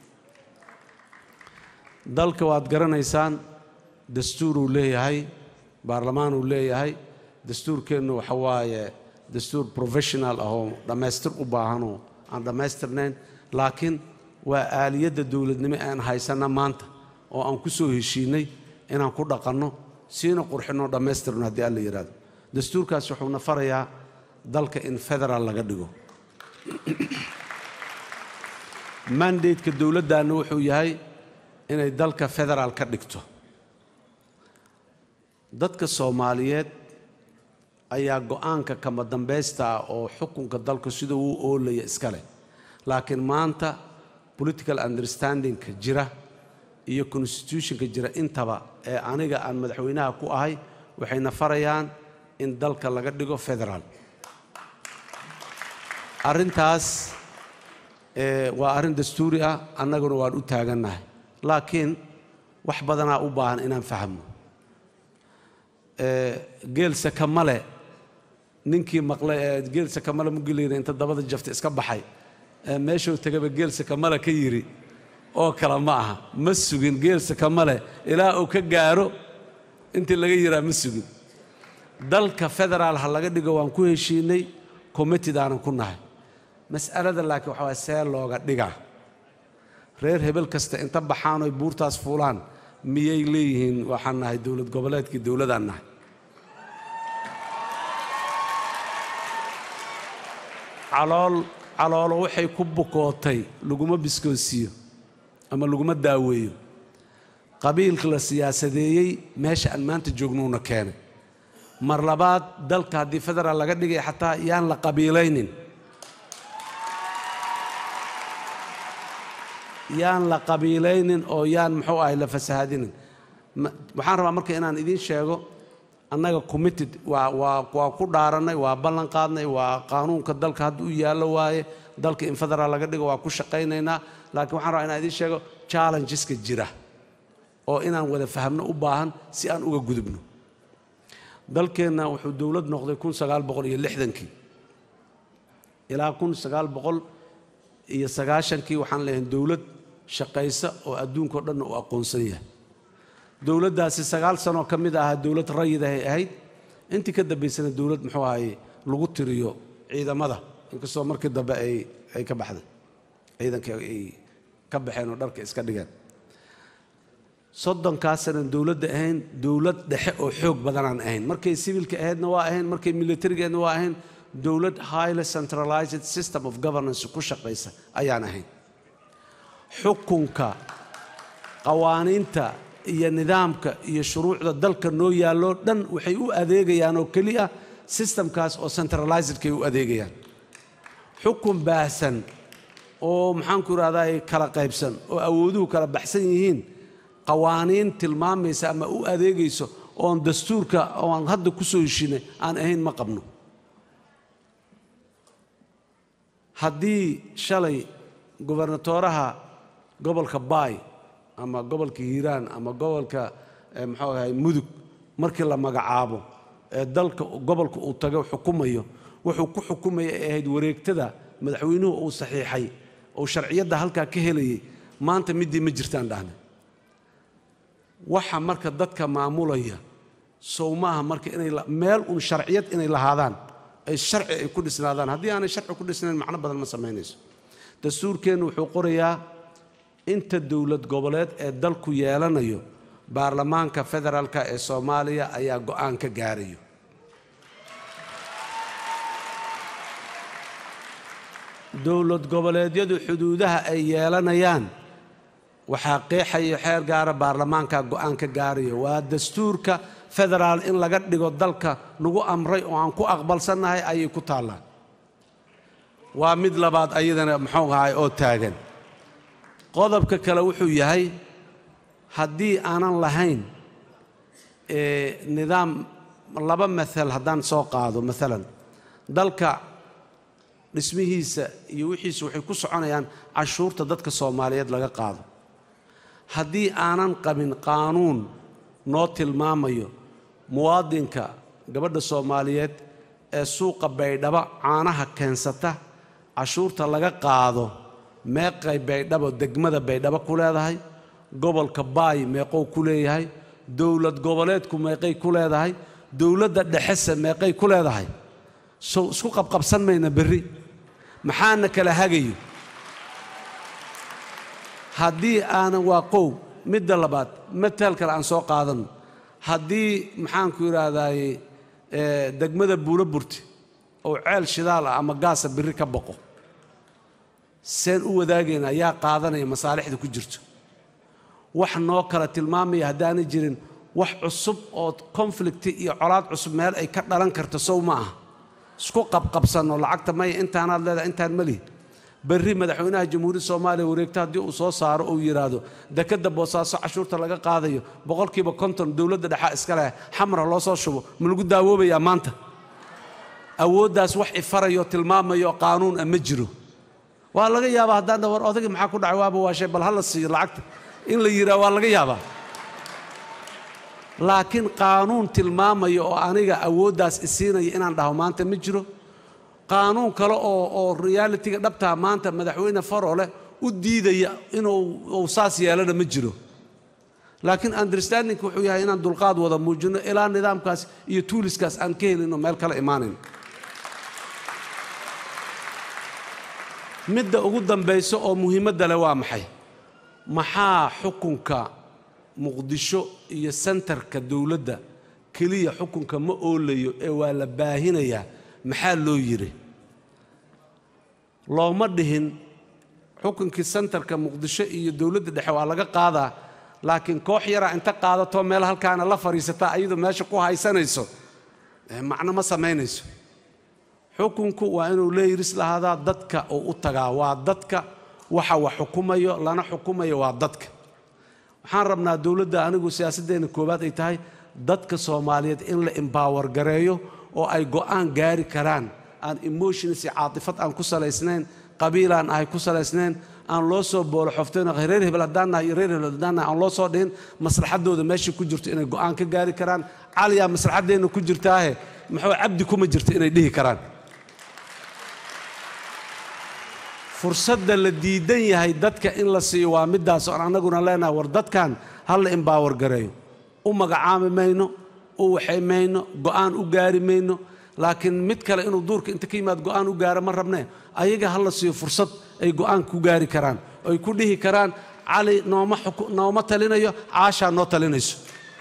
dalka waad garanaysaan dastuuruu leeyahay baarlamaanuu leeyahay dastuurkeennu waxa waaye dastuur professional ah oo dhammaystir u baahanoo aan dhammaystirnayn laakiin waa aaliyadda dowladnimo aan haysanna maanta oo aan ku soo heshiinay inaan ku dhaqanno siina qurxinoo dhammaystirno haddii alla yidhahdo dastuurkaas wuxuuna farayaa dalka in federaal laga dhigo mandateka dowladdaanna wuxuu yahay inay dalka federaal ka dhigto dadka soomaaliyeed ayaa go'aanka kama dambaysta ah oo xukunka dalka sida uu oolaya iska leh laakiin maanta political understandingka jira iyo constitutionka jira intaba ee aniga aan madaxweynaha ku ahay waxayna farayaan in dalka laga dhigo federaal arrintaas waa arrin dastuuri ah annaguna waan u taagannahay laakiin wax badanaa u baahan inaan fahmo geelse kamale ninkii maqlay ee geelse kamale mugilayna inta dabada jafta iska baxay meeshuu tegaba geelse kamale ka yidhi oo kale ma aha ma sugin geelse kamale ilaa uu ka gaaro intii laga yiraa ma sugin dalka federaal ha laga dhigo waan ku heshiinay committed aanan ku nahay mas'alada laakiin waxaa waay see looga dhigaa reer hebel kasta inta baxaan oy buurtaas fuulaan miyay leeyihiin waxaan nahay dowlad goboleedkii dowladaan nahay calool caloolo waxay ku bukootay laguma biskoosiiyo ama laguma daaweeyo qabiilka la siyaasadeeyey meesha aan maanta joognuuna keenay mar labaad dalka haddii federaal laga dhigay xataa yaan la qabiilaynin yaan la qabiilaynin oo yaan muxuu ahay la fasahaadinin waxaan rabaa marka inaan idiin sheego annaga committed waa waa waa ku dhaarannay waa ballan qaadnay waa qaanuunka dalka hadda u yaallo waaye dalka in federaal laga dhigo waa ku shaqaynaynaa laakiin waxaan rabaa inaan idiin sheego challengeska jira oo inaan wada fahamno u baahan si aan uga gudubno dalkeenna wuxuu dowlad noqday kun sagaal boqol iyo lixdankii ilaa kun sagaal boqol iyo sagaashankii waxaan leeyahay dowlad shaqaysa oo adduunkao dhanna uu aqoonsan yahay dowladdaasi sagaal sanoo ka mid ahaa dowlad rayid ahay ahayd intii ka dambaysana dowlad muxuu ahaye lagu tiriyo ciidamada inkastoo markii dambe ay ay ka baxday ciidanka ay ka baxeen oo dharka iska dhigeen soddonkaasana dowladda ahayn dowlad dhexe oo xoog badanaan ahayn markay sivilka ahaydna waa ahayn markay militarigeedna waa ahayn dowlad highly centralized system of governance ku shaqaysa ayaan ahayn xukunka qawaaniinta iyo nidaamka iyo shuruucda dalka noo yaalloo dhan waxay u adeegayaan oo keliya systemkaas oo centralizedkay u adeegayaan xukun baahsan oo maxaanku idhahdaa kala qaybsan oo awooduhu kala baxsan yihiin qawaaniin tilmaamaysa ama u adeegayso oon dastuurka oan hadda ku soo heshinay aan ahayn ma qabno haddii shalay gobernatooraha gobolka baay ama gobolka hiiraan ama gobolka muxuu ahay mudug markii la magacaabo ee dalka gobolka uu tago xukumayo wuxuu ku xukumaya ay ahayd wareegtada madaxweynuhu uu saxiixay oo sharciyadda halkaa ka helayay maanta middii ma jirtaan dhahna waxa marka dadka maamulaya sow maaha marka inay meel un sharciyad inay lahaadaan ay sharci ay ku dhisnaadaan haddii aanay sharci ku dhisnayn macno badan ma samaynayso dastuurkeennu wuxuu qorayaa inta dowlad goboleed ee dalku yeelanayo baarlamaanka federaalka ee soomaaliya ayaa go'aan ka gaarayo dowlad goboleedyadu xuduudaha ay yeelanayaan waxaa qeexayo xeer gaara baarlamaanka go'aan ka gaarayo waa dastuurka federaal in laga dhigo dalka nagu amray oo aan ku aqbalsannahay ayay ku taallaan waa mid labaad ayadana muxuu ahay oo taagan qodobka kale wuxuu yahay haddii aanan lahayn nidaam laba maal haddaan soo qaado maalan dalka dhismihiisa iyo wixiisa waxay ku soconayaan cashuurta dadka soomaaliyeed laga qaado haddii aanan qabin qaanuun noo tilmaamayo muwaadinka gabadha soomaaliyeed ee suuqa baydhabo caanaha keensata cashuurta laga qaado meeqay baydhabo degmada baydhabo ku leedahay gobolka baay meeqou ku leeyahay dowlad goboleedku meeqay ku leedahay dowladda dhexese meeqay ku leedahay sow isku qabqabsan mayna berri maxaana kala hagayo haddii aanan waa qow midda labaad mataal kale aan soo qaadanno haddii maxaanku yidhaahdaye degmada buulo burti oo ceel shidaal ah ama gaasa berri ka boqo seen u wadaagaynaa yaa qaadanaya masaalixda ku jirto wax noo kala tilmaamaya haddaanay jirin wax cusub oo konflikti iyo colaad cusub meel ay ka dhalan karto sow ma aha isku qabqabsanno lacagta maya intaanaad leedahay intaan ma lihi berri madaxweynaha jamhuuriyadda soomaaliya wareegta haddii uu soo saaro uu yidhaahdo dekadda boosaaso cashuurta laga qaadayo boqolkiiba konton dowladda dhexaa iska leh xamra loo soo shubo ma lagu daawoobayaa maanta awooddaas wax ifarayo tilmaamayo qaanuun ah ma jiro waa laga yaabaa haddaan dhawar odagii maxaa ku dhacay waaba waashay bal ha la siiyo lacagta in la yidhaha waa laga yaabaa laakiin qaanuun tilmaamaya oo aniga awooddaas isiinaya inaan dhaho maanta ma jiro qaanuun kale oo oo realitiga dhabtaa maanta madaxweyne farole u diidaya inuu saas yeelana ma jiro laakiin understandingka wuxuu yahay inaan dulqaad wada muujinno ilaa nidaamkaas iyo tuuliskaas aan ka helino meel kala imaanayn midda ugu dambaysa oo muhiimadda leh waa maxay maxaa xukunka muqdisho iyo sentarka dowladda keliya xukunka ma oolayo ee waa la baahinayaa maxaa loo yidhi looma dhihin xukunkii sentarka muqdisho iyo dowladda dhexe waa laga qaadaa laakiin koox yaraa inta qaadato meel halkaana la fadhiisataa ayadoo meesha ku haysanayso macno ma samaynayso xukunku waa inuu leeyiris lahaadaa dadka uu u tagaa waa dadka waxa wax xukumayo lana xukumayo waa dadka waxaan rabnaa dowladda anigu siyaasaddeena koowaad ay tahay dadka soomaaliyeed in la embower gareeyo oo ay go'aan gaari karaan aan emotions iyo caatifad aan ku salaysnayn qabiilaan ahay ku salaysnayn aan loo soo boolo xoftayno reer hebel haddaan nahay iyo reer hebel haddaan nahay aan loo soo dhihin maslaxaddooda meesha ku jirto inay go'aan ka gaari karaan caliyaa maslaxaddeenna ku jirtaahe muxuu cabdi kuma jirto inay dhihi karaan fursadda la diidan yahay dadka in la siiyo waa middaas oon annaguna leenahay war dadkan ha la embower gareeyo u magacaami mayno u waxay mayno go'aan u gaari mayno laakiin mid kale inuu duurka inta ka yimaad go'aan u gaaro ma rabnee ayaga ha la siiyo fursad ay go'aan ku gaari karaan oy ku dhihi karaan cali nooma nooma talinayo caashaa noo talinayso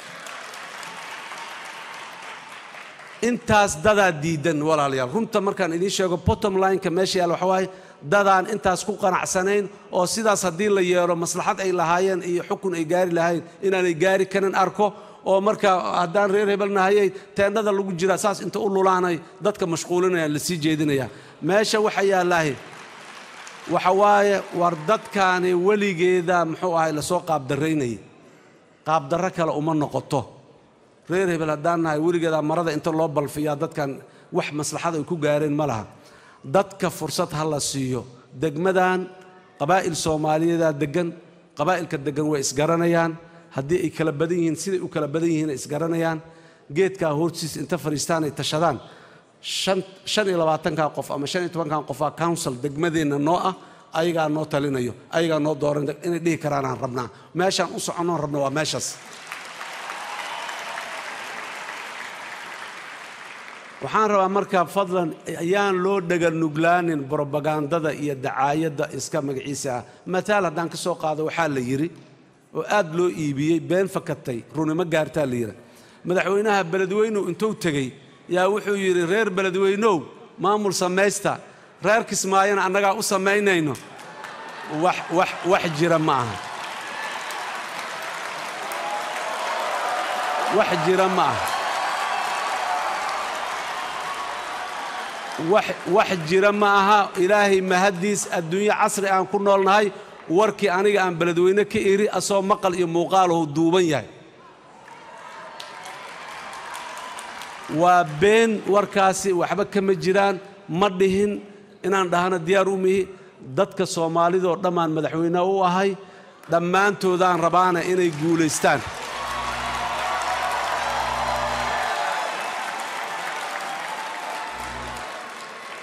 intaas dadaa diidan walaalayaal runta markaan idiin sheego bottom lineka meesha yaal waxa waaye dadaan intaas ku qanacsanayn oo sidaas haddii la yeelo maslaxad ay lahaayeen iyo xukun ay gaari lahayn inaanay gaari karin arko oo marka haddaan reer hebel nahayay teendhada lagu jiraa saas inta u lulaanay dadka mashquulinayaan la sii jeedinayaa meesha waxa yaallaahi waxa waaye war dadkaani weligeeda muxuu ahay lasoo qaabdarraynayay qaabdarro kale uma noqoto reer hebel haddaan nahay weligeedaa marada inta loo balfiyaa dadkan wax maslaxad ay ku gaareen ma laha dadka fursad ha la siiyo degmadan qabaa'il soomaaliyeedaa deggan qabaa'ilka deggan way isgaranayaan haddii ay kala badan yihiin siday u kala badan yihiin ay isgaranayaan geedkaa hortiisa inta fadhiistaan ay tashadaan shan iyo labaatankan qof ama shan iyo tobankan qofaa council degmadeenna noo ah ayagaa noo talinayo ayagaa noo dooran inay dhihi karaanaan rabnaa meeshaan u soconnoon rabna waa meeshaas waxaan rabaa markaa fadlan ayaan loo dhaganuglaanin brobagandada iyo dacaayadda iska magaciisa ah mataal haddaan ka soo qaado waxaa la yidhi oo aad loo iibiyey been fakatay runimo gaartaa la yidhi madaxweynaha beledweynuhu intuu tegey yaa wuxuu yidhi reer beledweynow maamul samaysta reer kismaayana annagaa u samaynayno wax wax wax jira ma aha wax jira ma aha wax jira ma aha ilaahay mahaddiis adduunyo casri aan ku noolnahay warkii aniga aan beledweyne ka iri asoo maqal iyo muuqaalahu duuban yahay waa been warkaasi waxba kama jiraan ma dhihin inaan dhahno diyaar u mihi dadka soomaalidoo dhammaan madaxweyne u ahay dhammaantoodaan rabaana inay guulaystaan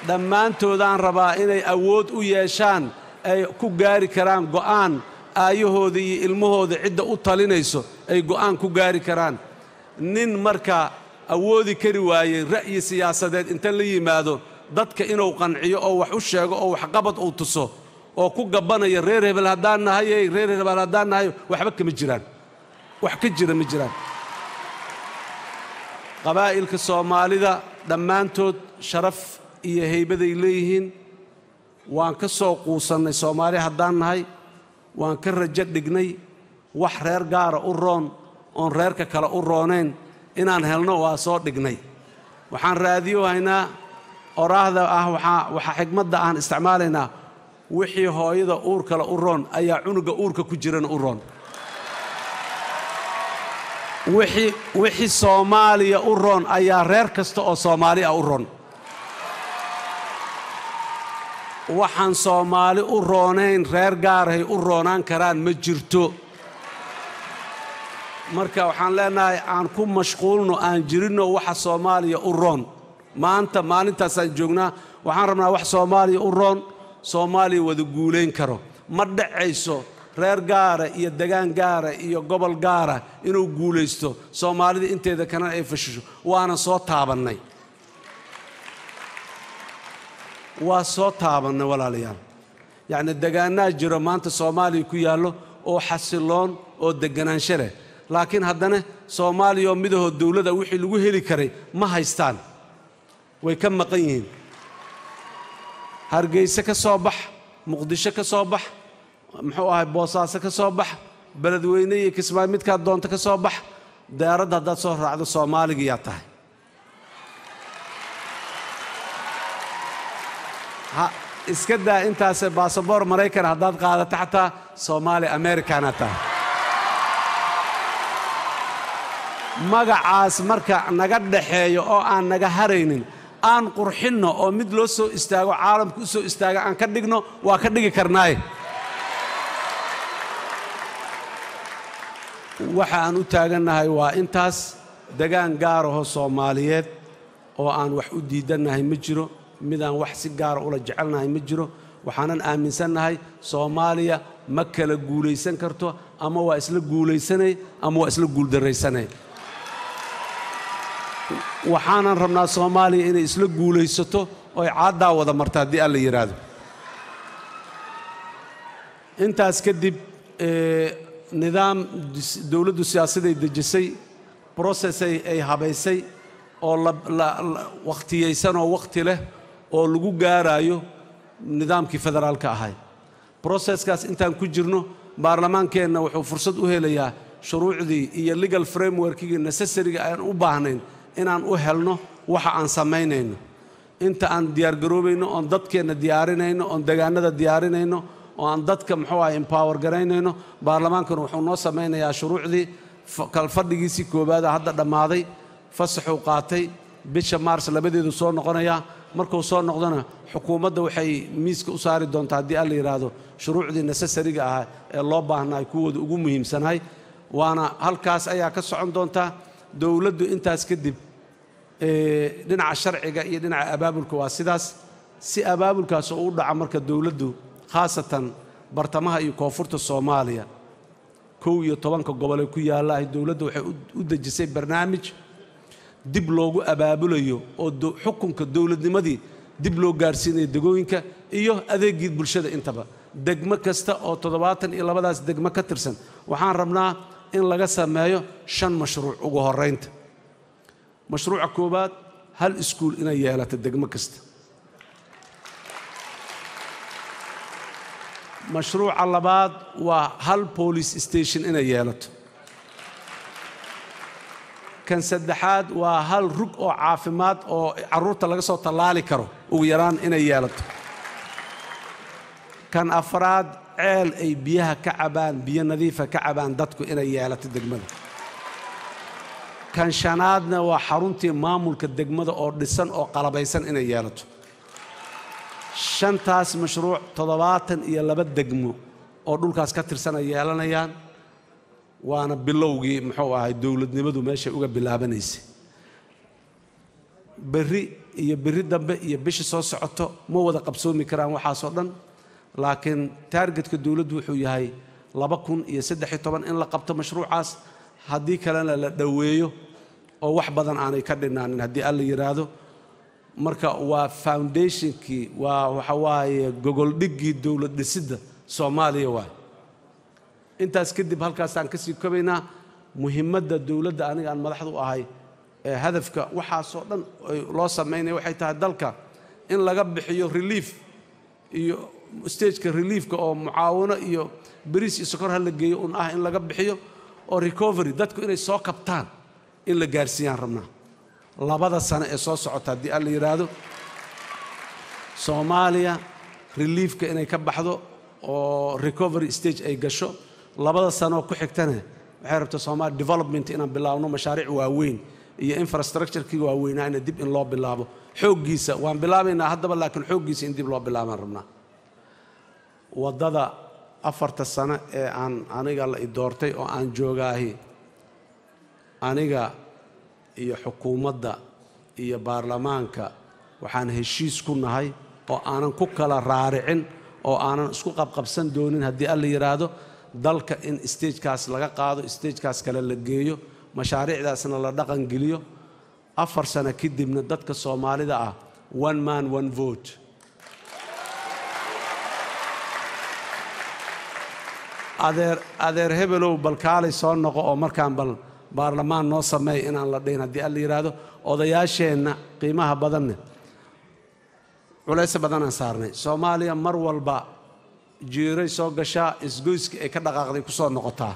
dhammaantoodaan rabaa inay awood u yeeshaan ay ku gaari karaan go'aan aayahooda iyo ilmahooda cidda u talinayso ay go'aan ku gaari karaan nin marka awoodi kari waayey ra'yi siyaasadeed inta la yimaado dadka inuu qanciyo oo wax u sheego oo waxqabad uu tuso oo ku gabbanaya reer hebel haddaan nahayey reer hebel haddaan nahay waxba kama jiraan wax ka jira ma jiraan qabaa'ilka soomaalida dhammaantood sharaf iyo haybaday leeyihiin waan ka soo quusannay soomaali haddaan nahay waan ka rajo dhignay wax reer gaara u roon oon reerka kale u roonayn inaan helno waa soo dhignay waxaan raadiyo haynaa oraahda ah waxaa xigmadda aan isticmaalaynaa wixii hooyada uur kale u roon ayaa cunuga uurka ku jirana u roon wixii soomaaliya u roon ayaa reer kasta oo soomaali ah u roon waxaan soomaali u roonayn reer gaarahay u roonaan karaan ma jirto marka waxaan leenahay aan ku mashquulno aan jirinno waxa soomaaliya u roon maanta maalintaasaan joognaa waxaan rabnaa wax soomaaliya u roon soomaaliya wada guulayn karo ma dhacayso reer gaara iyo degaan gaara iyo gobol gaara inuu guulaysto soomaalida inteeda kalena ay fashisho waana soo taabannay waa soo taabannay walaalayaal yacni degaannaa jiro maanta soomaaliya ku yaallo oo xasiloon oo degganaansho leh laakiin haddana soomaaliya oo midahoo dawladda wixii lagu heli karay ma haystaan way ka maqan yihiin hargeyse ka soo bax muqdisho ka soo bax muxuu ahay boosaaso ka soo bax beledweyne iyo kismaayo midkaad doonto ka soo bax diyaaradda haddaad soo raacdo soomaaligiyaa tahay iska daa intaase baasaboor maraykan haddaad qaadato xataa soomaali americana tahay magacaas marka naga dhaxeeyo oo aan naga haraynin aan qurxinno oo mid loo soo istaago caalamka u soo istaaga aan ka dhigno waa ka dhigi karnaaye waxa aan u taagannahay waa intaas degaan gaaraho soomaaliyeed oo aan wax u diidannahay ma jiro midaan wax si gaara ula jecelnahay ma jiro waxaanan aaminsannahay soomaaliya ma kala guulaysan karto ama waa isla guulaysanay ama waa isla guuldarraysanay waxaanan rabnaa soomaaliya inay isla guulaysato oy caaddaa wada marta haddii alla yidhaahdo intaas kadib nidaam dowladdu siyaasaday dejisay brocessay ay habaysay oo wakhtiyaysan oo wakhti leh oo lagu gaaraayo nidaamkii federaalka ahay broseskaas intaan ku jirno baarlamaankeenna wuxuu fursad u helayaa shuruucdii iyo legal frameworkigii necessariga aan u baahnayn inaan u helno waxa aan samaynayno inta aan diyaargaroobayno oon dadkeenna diyaarinayno oon degaanada diyaarinayno oo aan dadka muxuu ah empower garaynayno baarlamaankana wuxuu noo samaynayaa shuruucdii kalfadhigiisii koowaada hadda dhammaaday fasaxuu qaatay bisha maars labadeedu soo noqonayaa markuu soo noqdona xukuumadda waxay miiska u saari doontaa haddii alla yidhaahdo shuruucdii necessariga ahaa ee loo baahnaay kuwooda ugu muhiimsanahay waana halkaas ayaa ka socon doontaa dowladdu intaas kadib dhinaca sharciga iyo dhinaca abaabulka waa sidaas si abaabulkaas oo u dhaca marka dowladdu khaasatan bartamaha iyo koonfurta soomaaliya kow iyo tobanka gobolee ku yaallaahay dowladdu waxay u dejisay barnaamij dib loogu abaabulayo oo xukunka dowladnimadii dib loo gaarsiinayo degooyinka iyo adeegii bulshada intaba degmo kasta oo toddobaatan iyo labadaas degmo ka tirsan waxaan rabnaa in laga sameeyo shan mashruuc ugu horraynta mashruuca koowaad hal iskuul inay yeelato degmo kasta mashruuca labaad waa hal police station inay yeelato kan saddexaad waa hal rug oo caafimaad oo carruurta laga soo tallaali karo ugu yaraan inay yeelato kan afraad ceel ay biyaha ka cabaan biyo nadiifa ka cabaan dadku inay yeelato degmada kan shanaadna waa xaruntii maamulka degmada oo dhisan oo qalabaysan inay yeelato shantaas mashruuc toddobaatan iyo laba degmo oo dhulkaas ka tirsan ay yeelanayaan waana bilowgii muxuu ahay dowladnimadu meeshay uga bilaabanaysay berri iyo biri dambe iyo bisha soo socoto ma wada qabsoomi karaan waxaasoo dhan laakiin taargetka dowladdu wuxuu yahay laba kun iyo saddex-iyo toban in la qabto mashruucaas haddii kalena la dhoweeyo oo wax badan aanay ka dhinaanin haddii alla yidhaahdo marka waa foundationkii waa waxa waaye gogoldhiggii dowlad dhisidda soomaaliya waay intaas kadib halkaasaan ka sii kobaynaa muhiimadda dowladda aniga aan madaxda u ahay ee hadafka waxaasoo dhan loo samaynaya waxay tahay dalka in laga bixiyo relief iyo stageka reliefka oo mucaawano iyo beriis iyo sokor ha la geeyo un ah in laga bixiyo oo recovery dadku inay soo kabtaan in la gaarsiiyaan rabnaa labada sano ee soo socota haddii alla yidhaahdo soomaaliya reliefka inay ka baxdo oo recovery stage ay gasho labada sanooo ku xigtana waxay rabtaa soomaaliya development inaan bilaabno mashaariic waaweyn iyo infrastructurekii waaweynaa ina dib in loo bilaabo xooggiisa waan bilaabaynaa haddaba laakiin xooggiisa in dib loo bilaabaan rabnaa waddada afarta sano ee aan aniga la i doortay oo aan joogaahi aniga iyo xukuumadda iyo baarlamaanka waxaan heshiis ku nahay oo aanan ku kala raaricin oo aanan isku qabqabsan doonin haddii alla yidhaahdo dalka in stagekaas laga qaado stagekaas kale la geeyo mashaariicdaasna la dhaqangeliyo afar sano kadibna dadka soomaalida ah one man one vote adeer adeer hebelow bal kaalay soo noqo oo markaan bal baarlamaan noo sameey inaan la dhihin haddii alla yidhaahdo odayaasheenna qiimaha badanne culayse badanaan saarnay soomaaliya mar walba jiiray soo gashaa isgoyskii ay ka dhaqaaqday ku soo noqotaa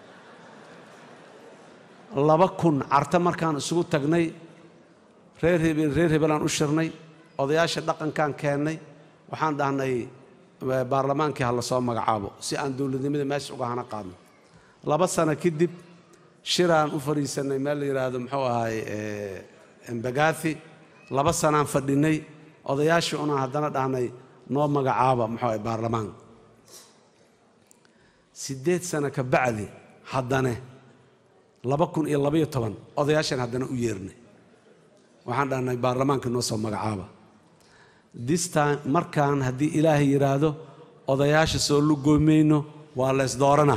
laba kun carta markaan isugu tagnay reer hebel reer hebelaan u shirnay odayaasha dhaqankaan keennay waxaan dhahnay baarlamaankii ha la soo magacaabo si aan dowladnimada meesha uga hana qaadno laba sano kadib shiraan u fadhiisanay meel la yidhaahdo muxuu ahay embagathi laba sanaan fadhinay odayaashii unaan haddana dhahnay noo magacaaba muxuu ahay baarlamaan siddeed sano ka bacdi haddane laba kun iyo labaiyo toban odayaashaan haddana u yeernay waxaan dhahnay baarlamaanka noo soo magacaaba this time markaan haddii ilaahay yidhaahdo odayaasha soo lugoomayno waa leys doorana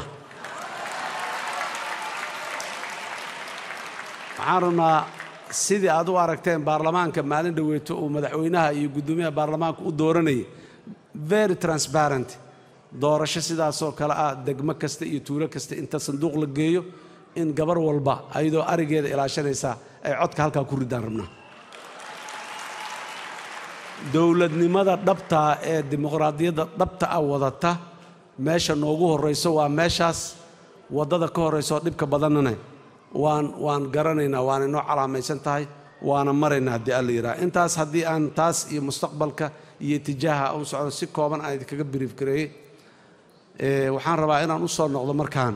waxaan rabnaa sidii aad u aragteen baarlamaanka maalin dhoweeto uu madaxweynaha iyo guddoomiyaha baarlamaanka u dooranayay very transparent doorasho sidaasoo kale ah degmo kasta iyo tuulo kasta inta sanduuq la geeyo in gabar walba ayadoo arigeeda ilaashanaysa ay codka halkaa ku ridaan rabnaa dowladnimada dhabtaa ee dimuqraadiyadda dhabta ah wadata meesha noogu horrayso waa meeshaas waddada ka horraysooo dhibka badannane waan waan garanaynaa waana inoo calaamaysan tahay waana maraynaa haddii alla yidhaha intaas haddii aan taas iyo mustaqbalka iyo itijaaha u socdo si kooban aan idinkaga biriif gareeyey waxaan rabaa inaan u soo noqdo markaan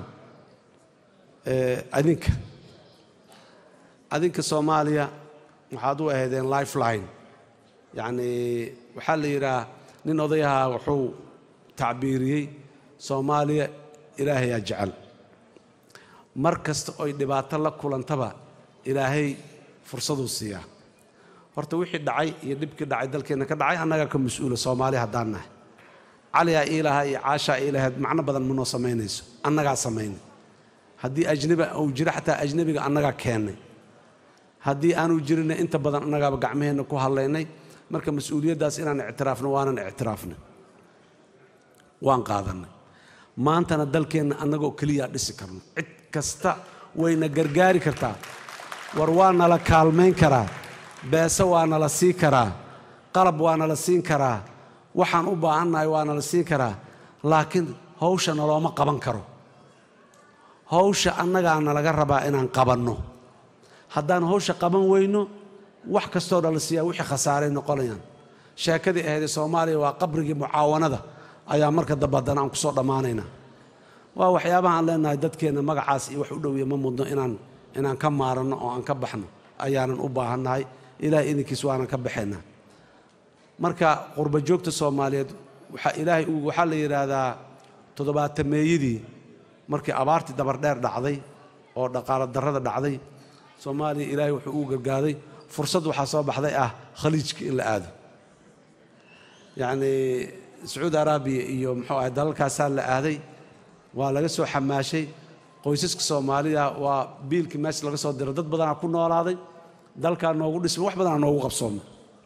adinka adinka soomaaliya waxaad u ahaydeen lifeline yacnii waxaa la yidhaah nin odayaha wuxuu tacbiiriyey soomaaliya ilaahayaa jecel mar kasta oy dhibaato la kulantaba ilaahay fursaduu siiyaa horta wixii dhacay iyo dhibkii dhacay dalkeenna ka dhacay annagaa ka mas-uula soomaali haddaan nahay caliyaa iilahaa iyo caashaa iilahayd macno badan manoo samaynayso annagaa samaynay haddii ajnabi uu jiro xataa ajnabiga annagaa keennay haddii aanu jirinna inta badan annagaaba gacmaheenna ku hadlaynay marka mas-uuliyaddaas inaan ictiraafno waanan ictiraafnay waan qaadannay maantana dalkeenna annagoo keliyaa dhisi karno cid kasta wayna gargaari kartaa war waa nala kaalmayn karaa beese waa nala sii karaa qalab waa nala siin karaa waxaan u baahannahay waa nala siin karaa laakiin hawsha nalooma qaban karo hawsha annagaa nalaga rabaa inaan qabanno haddaan hawsha qaban weyno wax kastoo dhala siiyaa wixii khasaaray noqonayaan sheekadii ahaydee soomaaliya waa qabrigii mucaawanada ayaa marka dambe haddana aan ku soo dhammaanaynaa waa waxyaabaha aan leenahay dadkeenna magacaas iyo wax u dhowiya ma mudno inaan inaan ka maaranno oo aan ka baxno ayaanan u baahannahay ilahay idinkiis waanan ka baxaynaa marka qurba joogta soomaaliyeed waxaa ilaahay waxaa la yidhaahdaa toddobaatameeyadii markii abaartii dabardheer dhacday oo dhaqaalo darrada dhacday soomaaliya ilaahay wuxuu uu gargaaday fursad waxaa soo baxday ah khaliijka in la aado yacnii sacuudi araabiya iyo muxuu ahay dalalkaasaa la aaday waa laga soo xamaashay qoysaska soomaalida waa biilkii meesha laga soo diray dad badanaa ku noolaaday dalkaa noogu dhismay wax badanaa noogu qabsoomay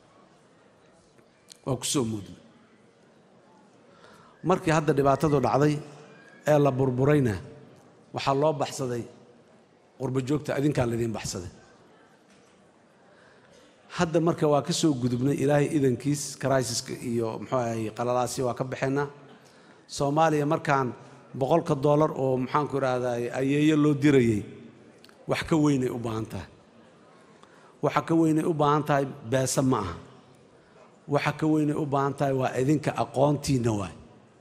waa ku soo muudnay markii hadda dhibaatadu dhacday ee la burburayna waxaa loo baxsaday qurbo joogta adinkaa laidiin baxsaday hadda marka waa ka soo gudubnay ilaahay idankiis karaisiska iyo muxuu ahay qalalaasi waa ka baxaynaa soomaaliya markaan boqolka doolar oo maxaanku idhaahdaa ayeeyo loo dirayey wax ka weynay u baahan tahay waxa ka weynay u baahan tahay beese ma aha waxa ka weynay u baahan tahay waa idinka aqoontiinna waay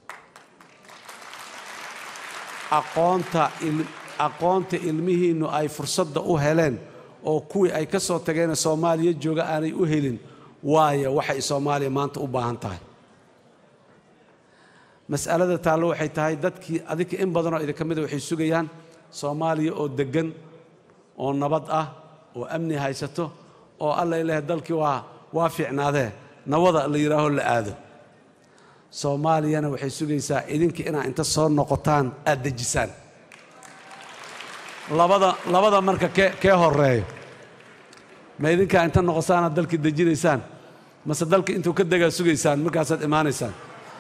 aqoonta aqoonta ilmihiinnu ay fursadda u heleen oo kuwii ay ka soo tageenee soomaaliya jooga aanay u helin waayo waxay soomaaliya maanta u baahan tahay mas'alada taallo waxay tahay dadkii adinka in badanoo idinka mida waxay sugayaan soomaaliya oo deggan oo nabad ah oo amni haysato oo alla ilaah dalkii waa waa fiicnaadee nawada la yidhaaho la aado soomaaliyana waxay sugaysaa idinka inaa inta soo noqotaan aad dejisaan labada labada marka kee kee horeeyo ma idinkaa inta noqosaanaad dalkii dejinaysaan mase dalka intuu ka degaa sugaysaan markaasaad imaanaysaan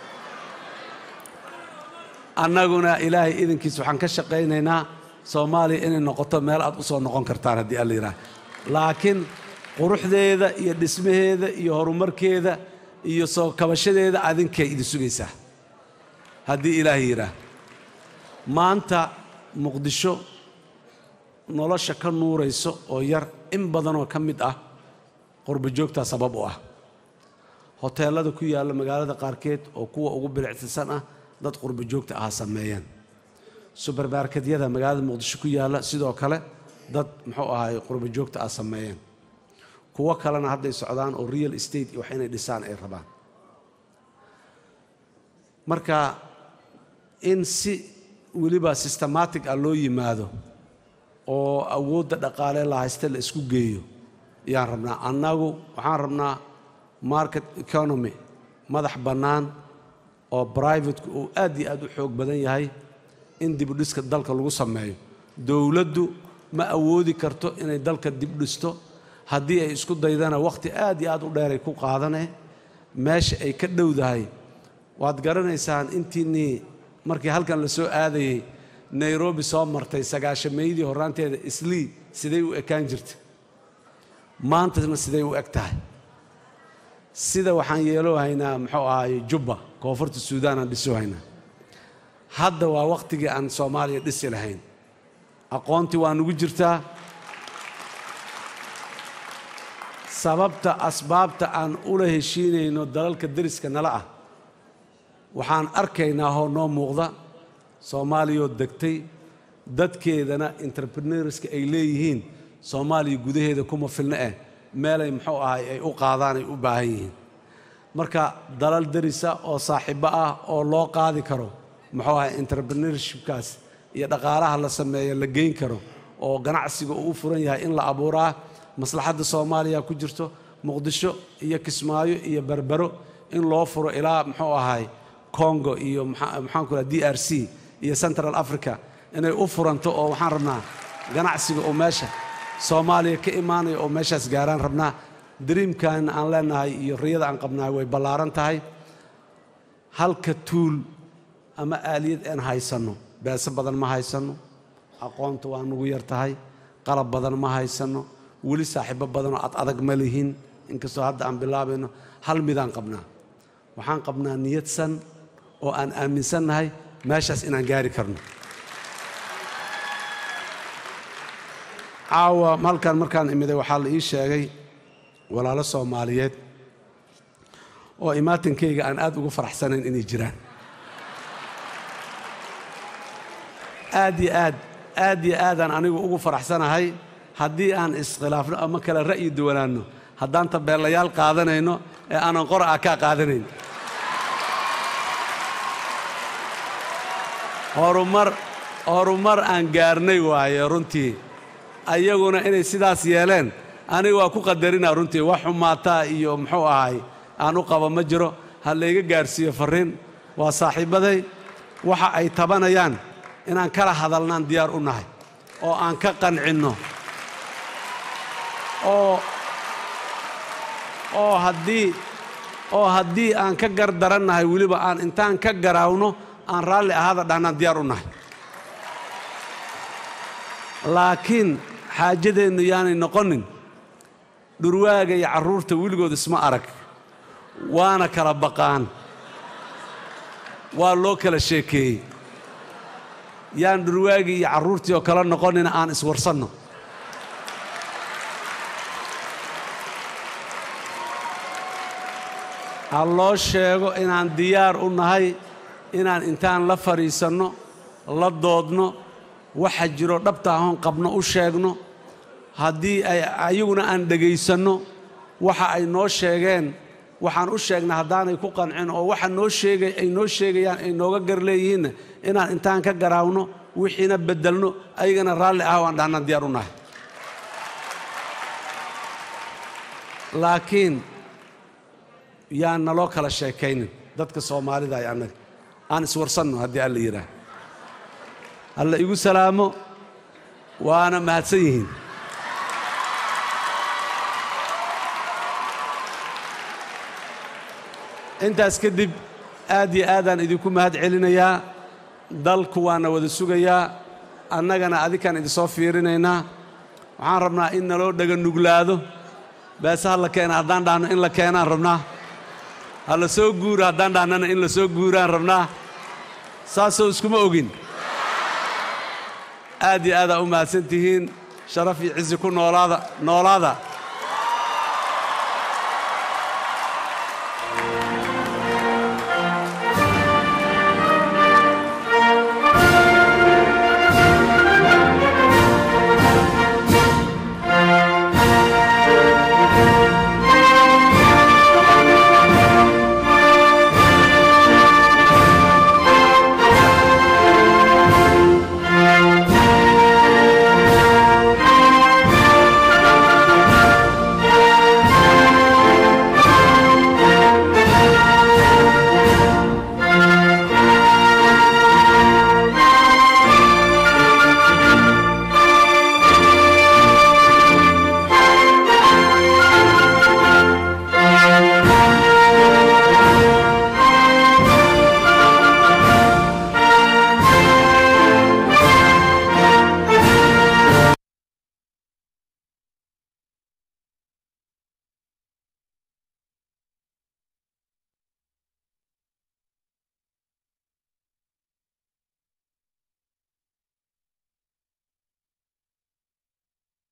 annaguna ilaahay idinkiis waxaan ka shaqaynaynaa soomaaliya inay noqoto meel aad u soo noqon kartaan haddii alla yidhaah laakiin quruxdeeda iyo dhismaheeda iyo horumarkeeda iyo soo kabashadeeda adinkay idin sugaysaa haddii ilaahay yidhaah maanta muqdisho nolosha ka nuurayso oo yar in badanoo ka mid ah qurbo joogtaa sabab u ah hoteellada ku yaalla magaalada qaarkeed oo kuwa ugu bilictisan ah dad qurbo joogta aha sameeyeen subermarketyada magaalada muqdisho ku yaalla sidoo kale dad muxuu ahaay qurbo joogta ah sameeyeen kuwo kalena hadday socdaan oo real estate iyo wax inay dhisaan ay rabaan marka in si weliba systematic ah loo yimaado oo awoodda dhaqaalee la haysta la isku geeyo ayaan rabnaa annagu waxaan rabnaa market economy madax bannaan oo brivateku uu aad iyo aad u xoog badan yahay in dibudhiska dalka lagu sameeyo dowladdu ma awoodi karto inay dalka dibdhisto haddii ay isku daydana wakhti aad iyo aad u dheeray ku qaadanee meesha ay ka dhowdahay waad garanaysaan intiinnii markii halkan la soo aadayey nairobi soo martay sagaashameydii horraanteeda islii siday u ekaan jirta maantana siday u eg tahay sida waxaan yeeloo haynaa muxuu ahaay jubba koonfurta suudaan aan dhisoo haynaa hadda waa wakhtigii aan soomaaliya dhisi lahayn aqoontii waa nugu jirtaa sababta asbaabta aan ula heshiinayno dalalka deriska nala ah waxaan arkaynaa hoo noo muuqda soomaaliyoo degtay dadkeedana entrepreneurska ay leeyihiin soomaaliya gudaheeda kuma filno eh meelay muxuu ahay ay u qaadaan ay u baahan yihiin marka dalal derisa oo saaxiibo ah oo loo qaadi karo muxuu ahay entrepreneurshipkaas iyo dhaqaalaha la sameeyo la geyn karo oo ganacsiga uu u furan yahay in la abuuraa maslaxadda soomaaliya ku jirto muqdisho iyo kismaayo iyo berbero in loo furo ilaa muxuu ahay congo iyo maxaanku raha d r c iyo central africa inay u furanto oo waxaan rabnaa ganacsiga oo meesha soomaaliya ka imaanaya oo meeshaas gaaraan rabnaa dariimkan aan leenahay iyo riyada aan qabnahay way ballaaran tahay halka tuul ama aaliyad aan haysanno beese badan ma haysanno aqoonta waa nugu yar tahay qalab badan ma haysanno weli saaxiibo badanoo ad adag ma lihin inkastoo hadda aan bilaabayno hal midaan qabnaa waxaan qabnaa niyadsan oo aan aaminsannahay meeshaas inaan gaari karno caawa halkan markaan imiday waxaa la ii sheegay walaalo soomaaliyeed oo imaatankayga aan aad ugu faraxsanayn inay jiraan aad yo aad aad yo aadaan anigu ugu faraxsanahay haddii aan iskhilaafno ama kale ra'yi duwanaanno haddaan tabeelayaal qaadanayno ee aanan qora ah kaa qaadanayn horumar horumar aan gaarnay waaye runtii ayaguna inay sidaas yeeleen aniga waa ku qadarinaa runtii wax xumaataa iyo muxuu ahay aan u qaba ma jiro ha layga gaarsiiyo farriin waa saaxiibbaday waxa ay tabanayaan inaan kala hadalnaan diyaar u nahay oo aan ka qancinno oo oo haddii oo haddii aan ka gar darannahay weliba aan intaan ka garaawno aan raalli ahaada dhahnaan diyaar u nahay laakiin xaajadeennu yaanay noqonin dhurwaaga iyo carruurta weligood isma arag waana kala baqaan waa loo kala sheekeeyey yaan dhurwaagii iyo carruurtii oo kala noqonina aan iswarsanno ha loo sheego inaan diyaar u nahay inaan intaan la fadhiisanno la doodno waxa jiro dhabta ahoon qabno u sheegno haddii ay ayaguna aan dhegaysanno waxa ay noo sheegeen waxaan u sheegnay haddaanay ku qancin oo waxa noo sheegay ay noo sheegayaan ay nooga gar leeyihiinna inaan intaan ka garaawno wixiina beddelno ayagana raalli ah waan dhahnaan diyaar u nahay laakiin yaan naloo kala sheekaynin dadka soomaalida ay annaga aan iswarsanno haddii alla yidhaah alla igu salaamo waana mahadsan yihiin intaas kadib aad iyo aadaan idinku mahad celinayaa dalku waana wada sugayaa annagana adikaan idinsoo fiirinaynaa waxaan rabnaa in naloo dhaga nuglaado beese ha la keena haddaan dhahno in la keenaan rabnaa ha la soo guuro haddaan dhahnana in la soo guuraan rabnaa saasoo iskuma ogin aad iyo aadaa u mahadsan tihiin sharaf iyo cizi ku noolaada noolaada